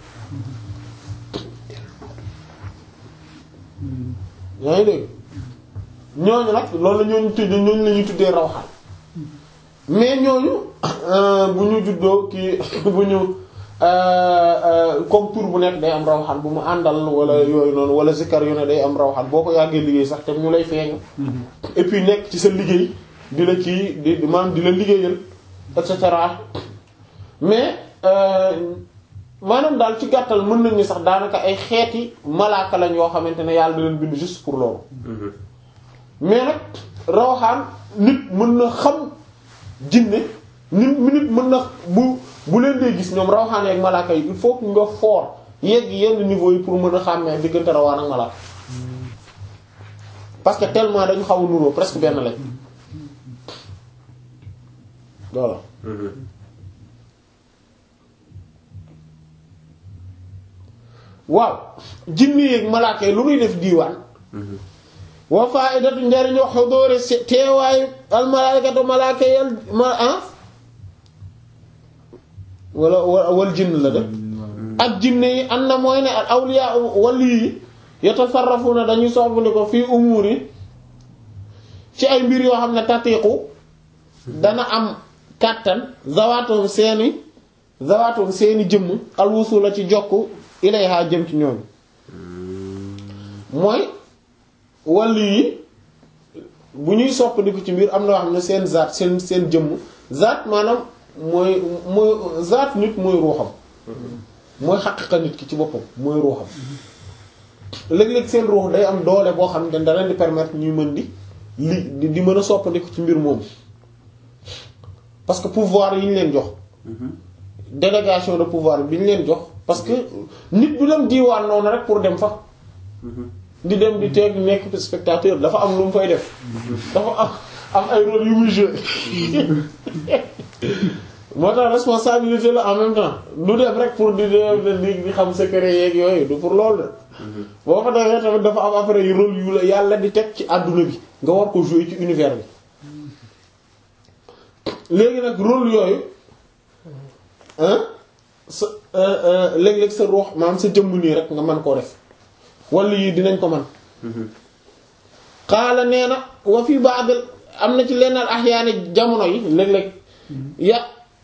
yaa ngi dégg ñooñu nag loolu la ñooñu tuddee ñooñu la ñuy tuddee rawxaan mais ñooñu bu ñu juddoo kii bu ñu comme tur bu nekk day am rawxaan bu mu àndal wala yooyu noonu wala zikkar yu ne day am rawxaan boo ko yàggee liggéey sax te ñu lay feeñu et puis nekk ci sa liggéey di la ci di maanaam di la liggéeyal et cetera mais maanaam daal ci gàttal mën nañu sax daanaka ay xeeti malaaka lañ yoo xamante ne yàlla da leen bind juste pour loolu mais nag rawxaan nit mën na xam jinne nit nit mën na bu bu leen dee gis ñoom rawxaan ak malaaka yi il faut que nga fort yegg yenn niveau yi pour mën a xàmmee diggante rawaan ak malaaka parce que tellement dañu xaw a nuroo presque benn lañ voilà waaw jinne yeeg malaaka yi lu muy def diiwaan wa faidatu njariñu xudóori teewaayu al malaikatu malaaka yi ma ah wala wal jinn la de ak jinne yi am na mooy ne al awliya wali yi yatasarrafuna dañuy soxbandi ko fii umuur yi ci ay mbir yoo xam ne tatiqu dana am kàttan zawaatum seeni zawaatum seeni jëmm alwusula ci jokk ilayha jëm ci ñooñu mooy wàllu yi bu ñuy soppandiku ci mbir am na wax ne seen zaat seen seen jëmm zaat maanaam mooy mooy zaat nit mooy ruuxam mooy xaqiqa nit ki ci boppam mooy ruuxam léeg-léeg seen ruux day am doole boo xam ne da leen di permettre ñuy mën di li di mën a soppandiku ci mbir moomu parce que pouvoir yi ñu leen jox délégation de pouvoir bi ñu leen jox parce que nit du dem diiwaan noonu rek pour dem fa di dem di teeg nekk spectateur dafa am lu mu fay def dafa am am ay rôle yu muy jouer moo tax responsabilité la en même temps du dem rek pour di di di xam secret yeeg yooyu du pour loolu de boo fa defee tamit dafa am après yu rôle yu la yàlla di teg ci àdduna bi nga war ko jouer ci univers bi léegi nag rôle yooyu sa léeg-léeg sa ruux maanaam sa jëmm nii rek nga mën koo def wala yi dinañ ko man xaala nee na wa fi ba'd am na ci lenn ahyaani jamono yi léeg-léeg ya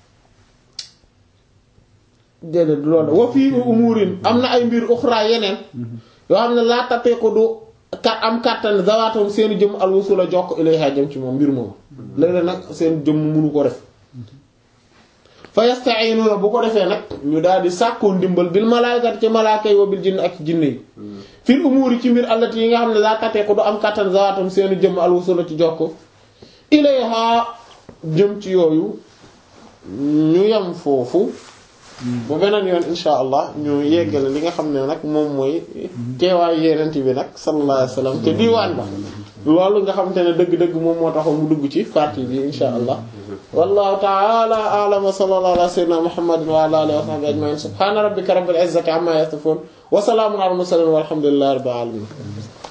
déedéet du loolu wa fi umurin am na ay mbir uxra yeneen yoo xam ne laa tateeku du ka am kàttan zawaatam seen jëmm alwusula jokk ilayha jëm ci moom mbir moom léeg-léeg nag seen jëmm mënu ko def fa yasta'inuna bu ko defee nag ñu daal di sàkkoo ndimbal bil malaakat ci malaaka yi wa bil jinn ak jinne yi fil umuuri ci mbir allati yi nga xam ne laa tateeku du am kàttan zawaatam seeni jëmm alwusula ci jokk ilayha jëm ci yooyu ñu yem foofu ba beneen yoon insha allah ñu yeggale li nga xam ne nag moom mooy teewaayu yenent bi nag sallallahu alayhi wasallam te diwaan ba loolu nga xam te ne dëgg-dëgg moom moo taxoon mu dugg ci partie bi insha allah wallahu ta'ala a'lam wa sallallahu ala sayyidina muhammadin wa ala alihi wa sahbihi ajma'in subhana rabbika rabbil izzati amma yasifun wa salamun ala al mursalin walhamdulillahi rabbil alamin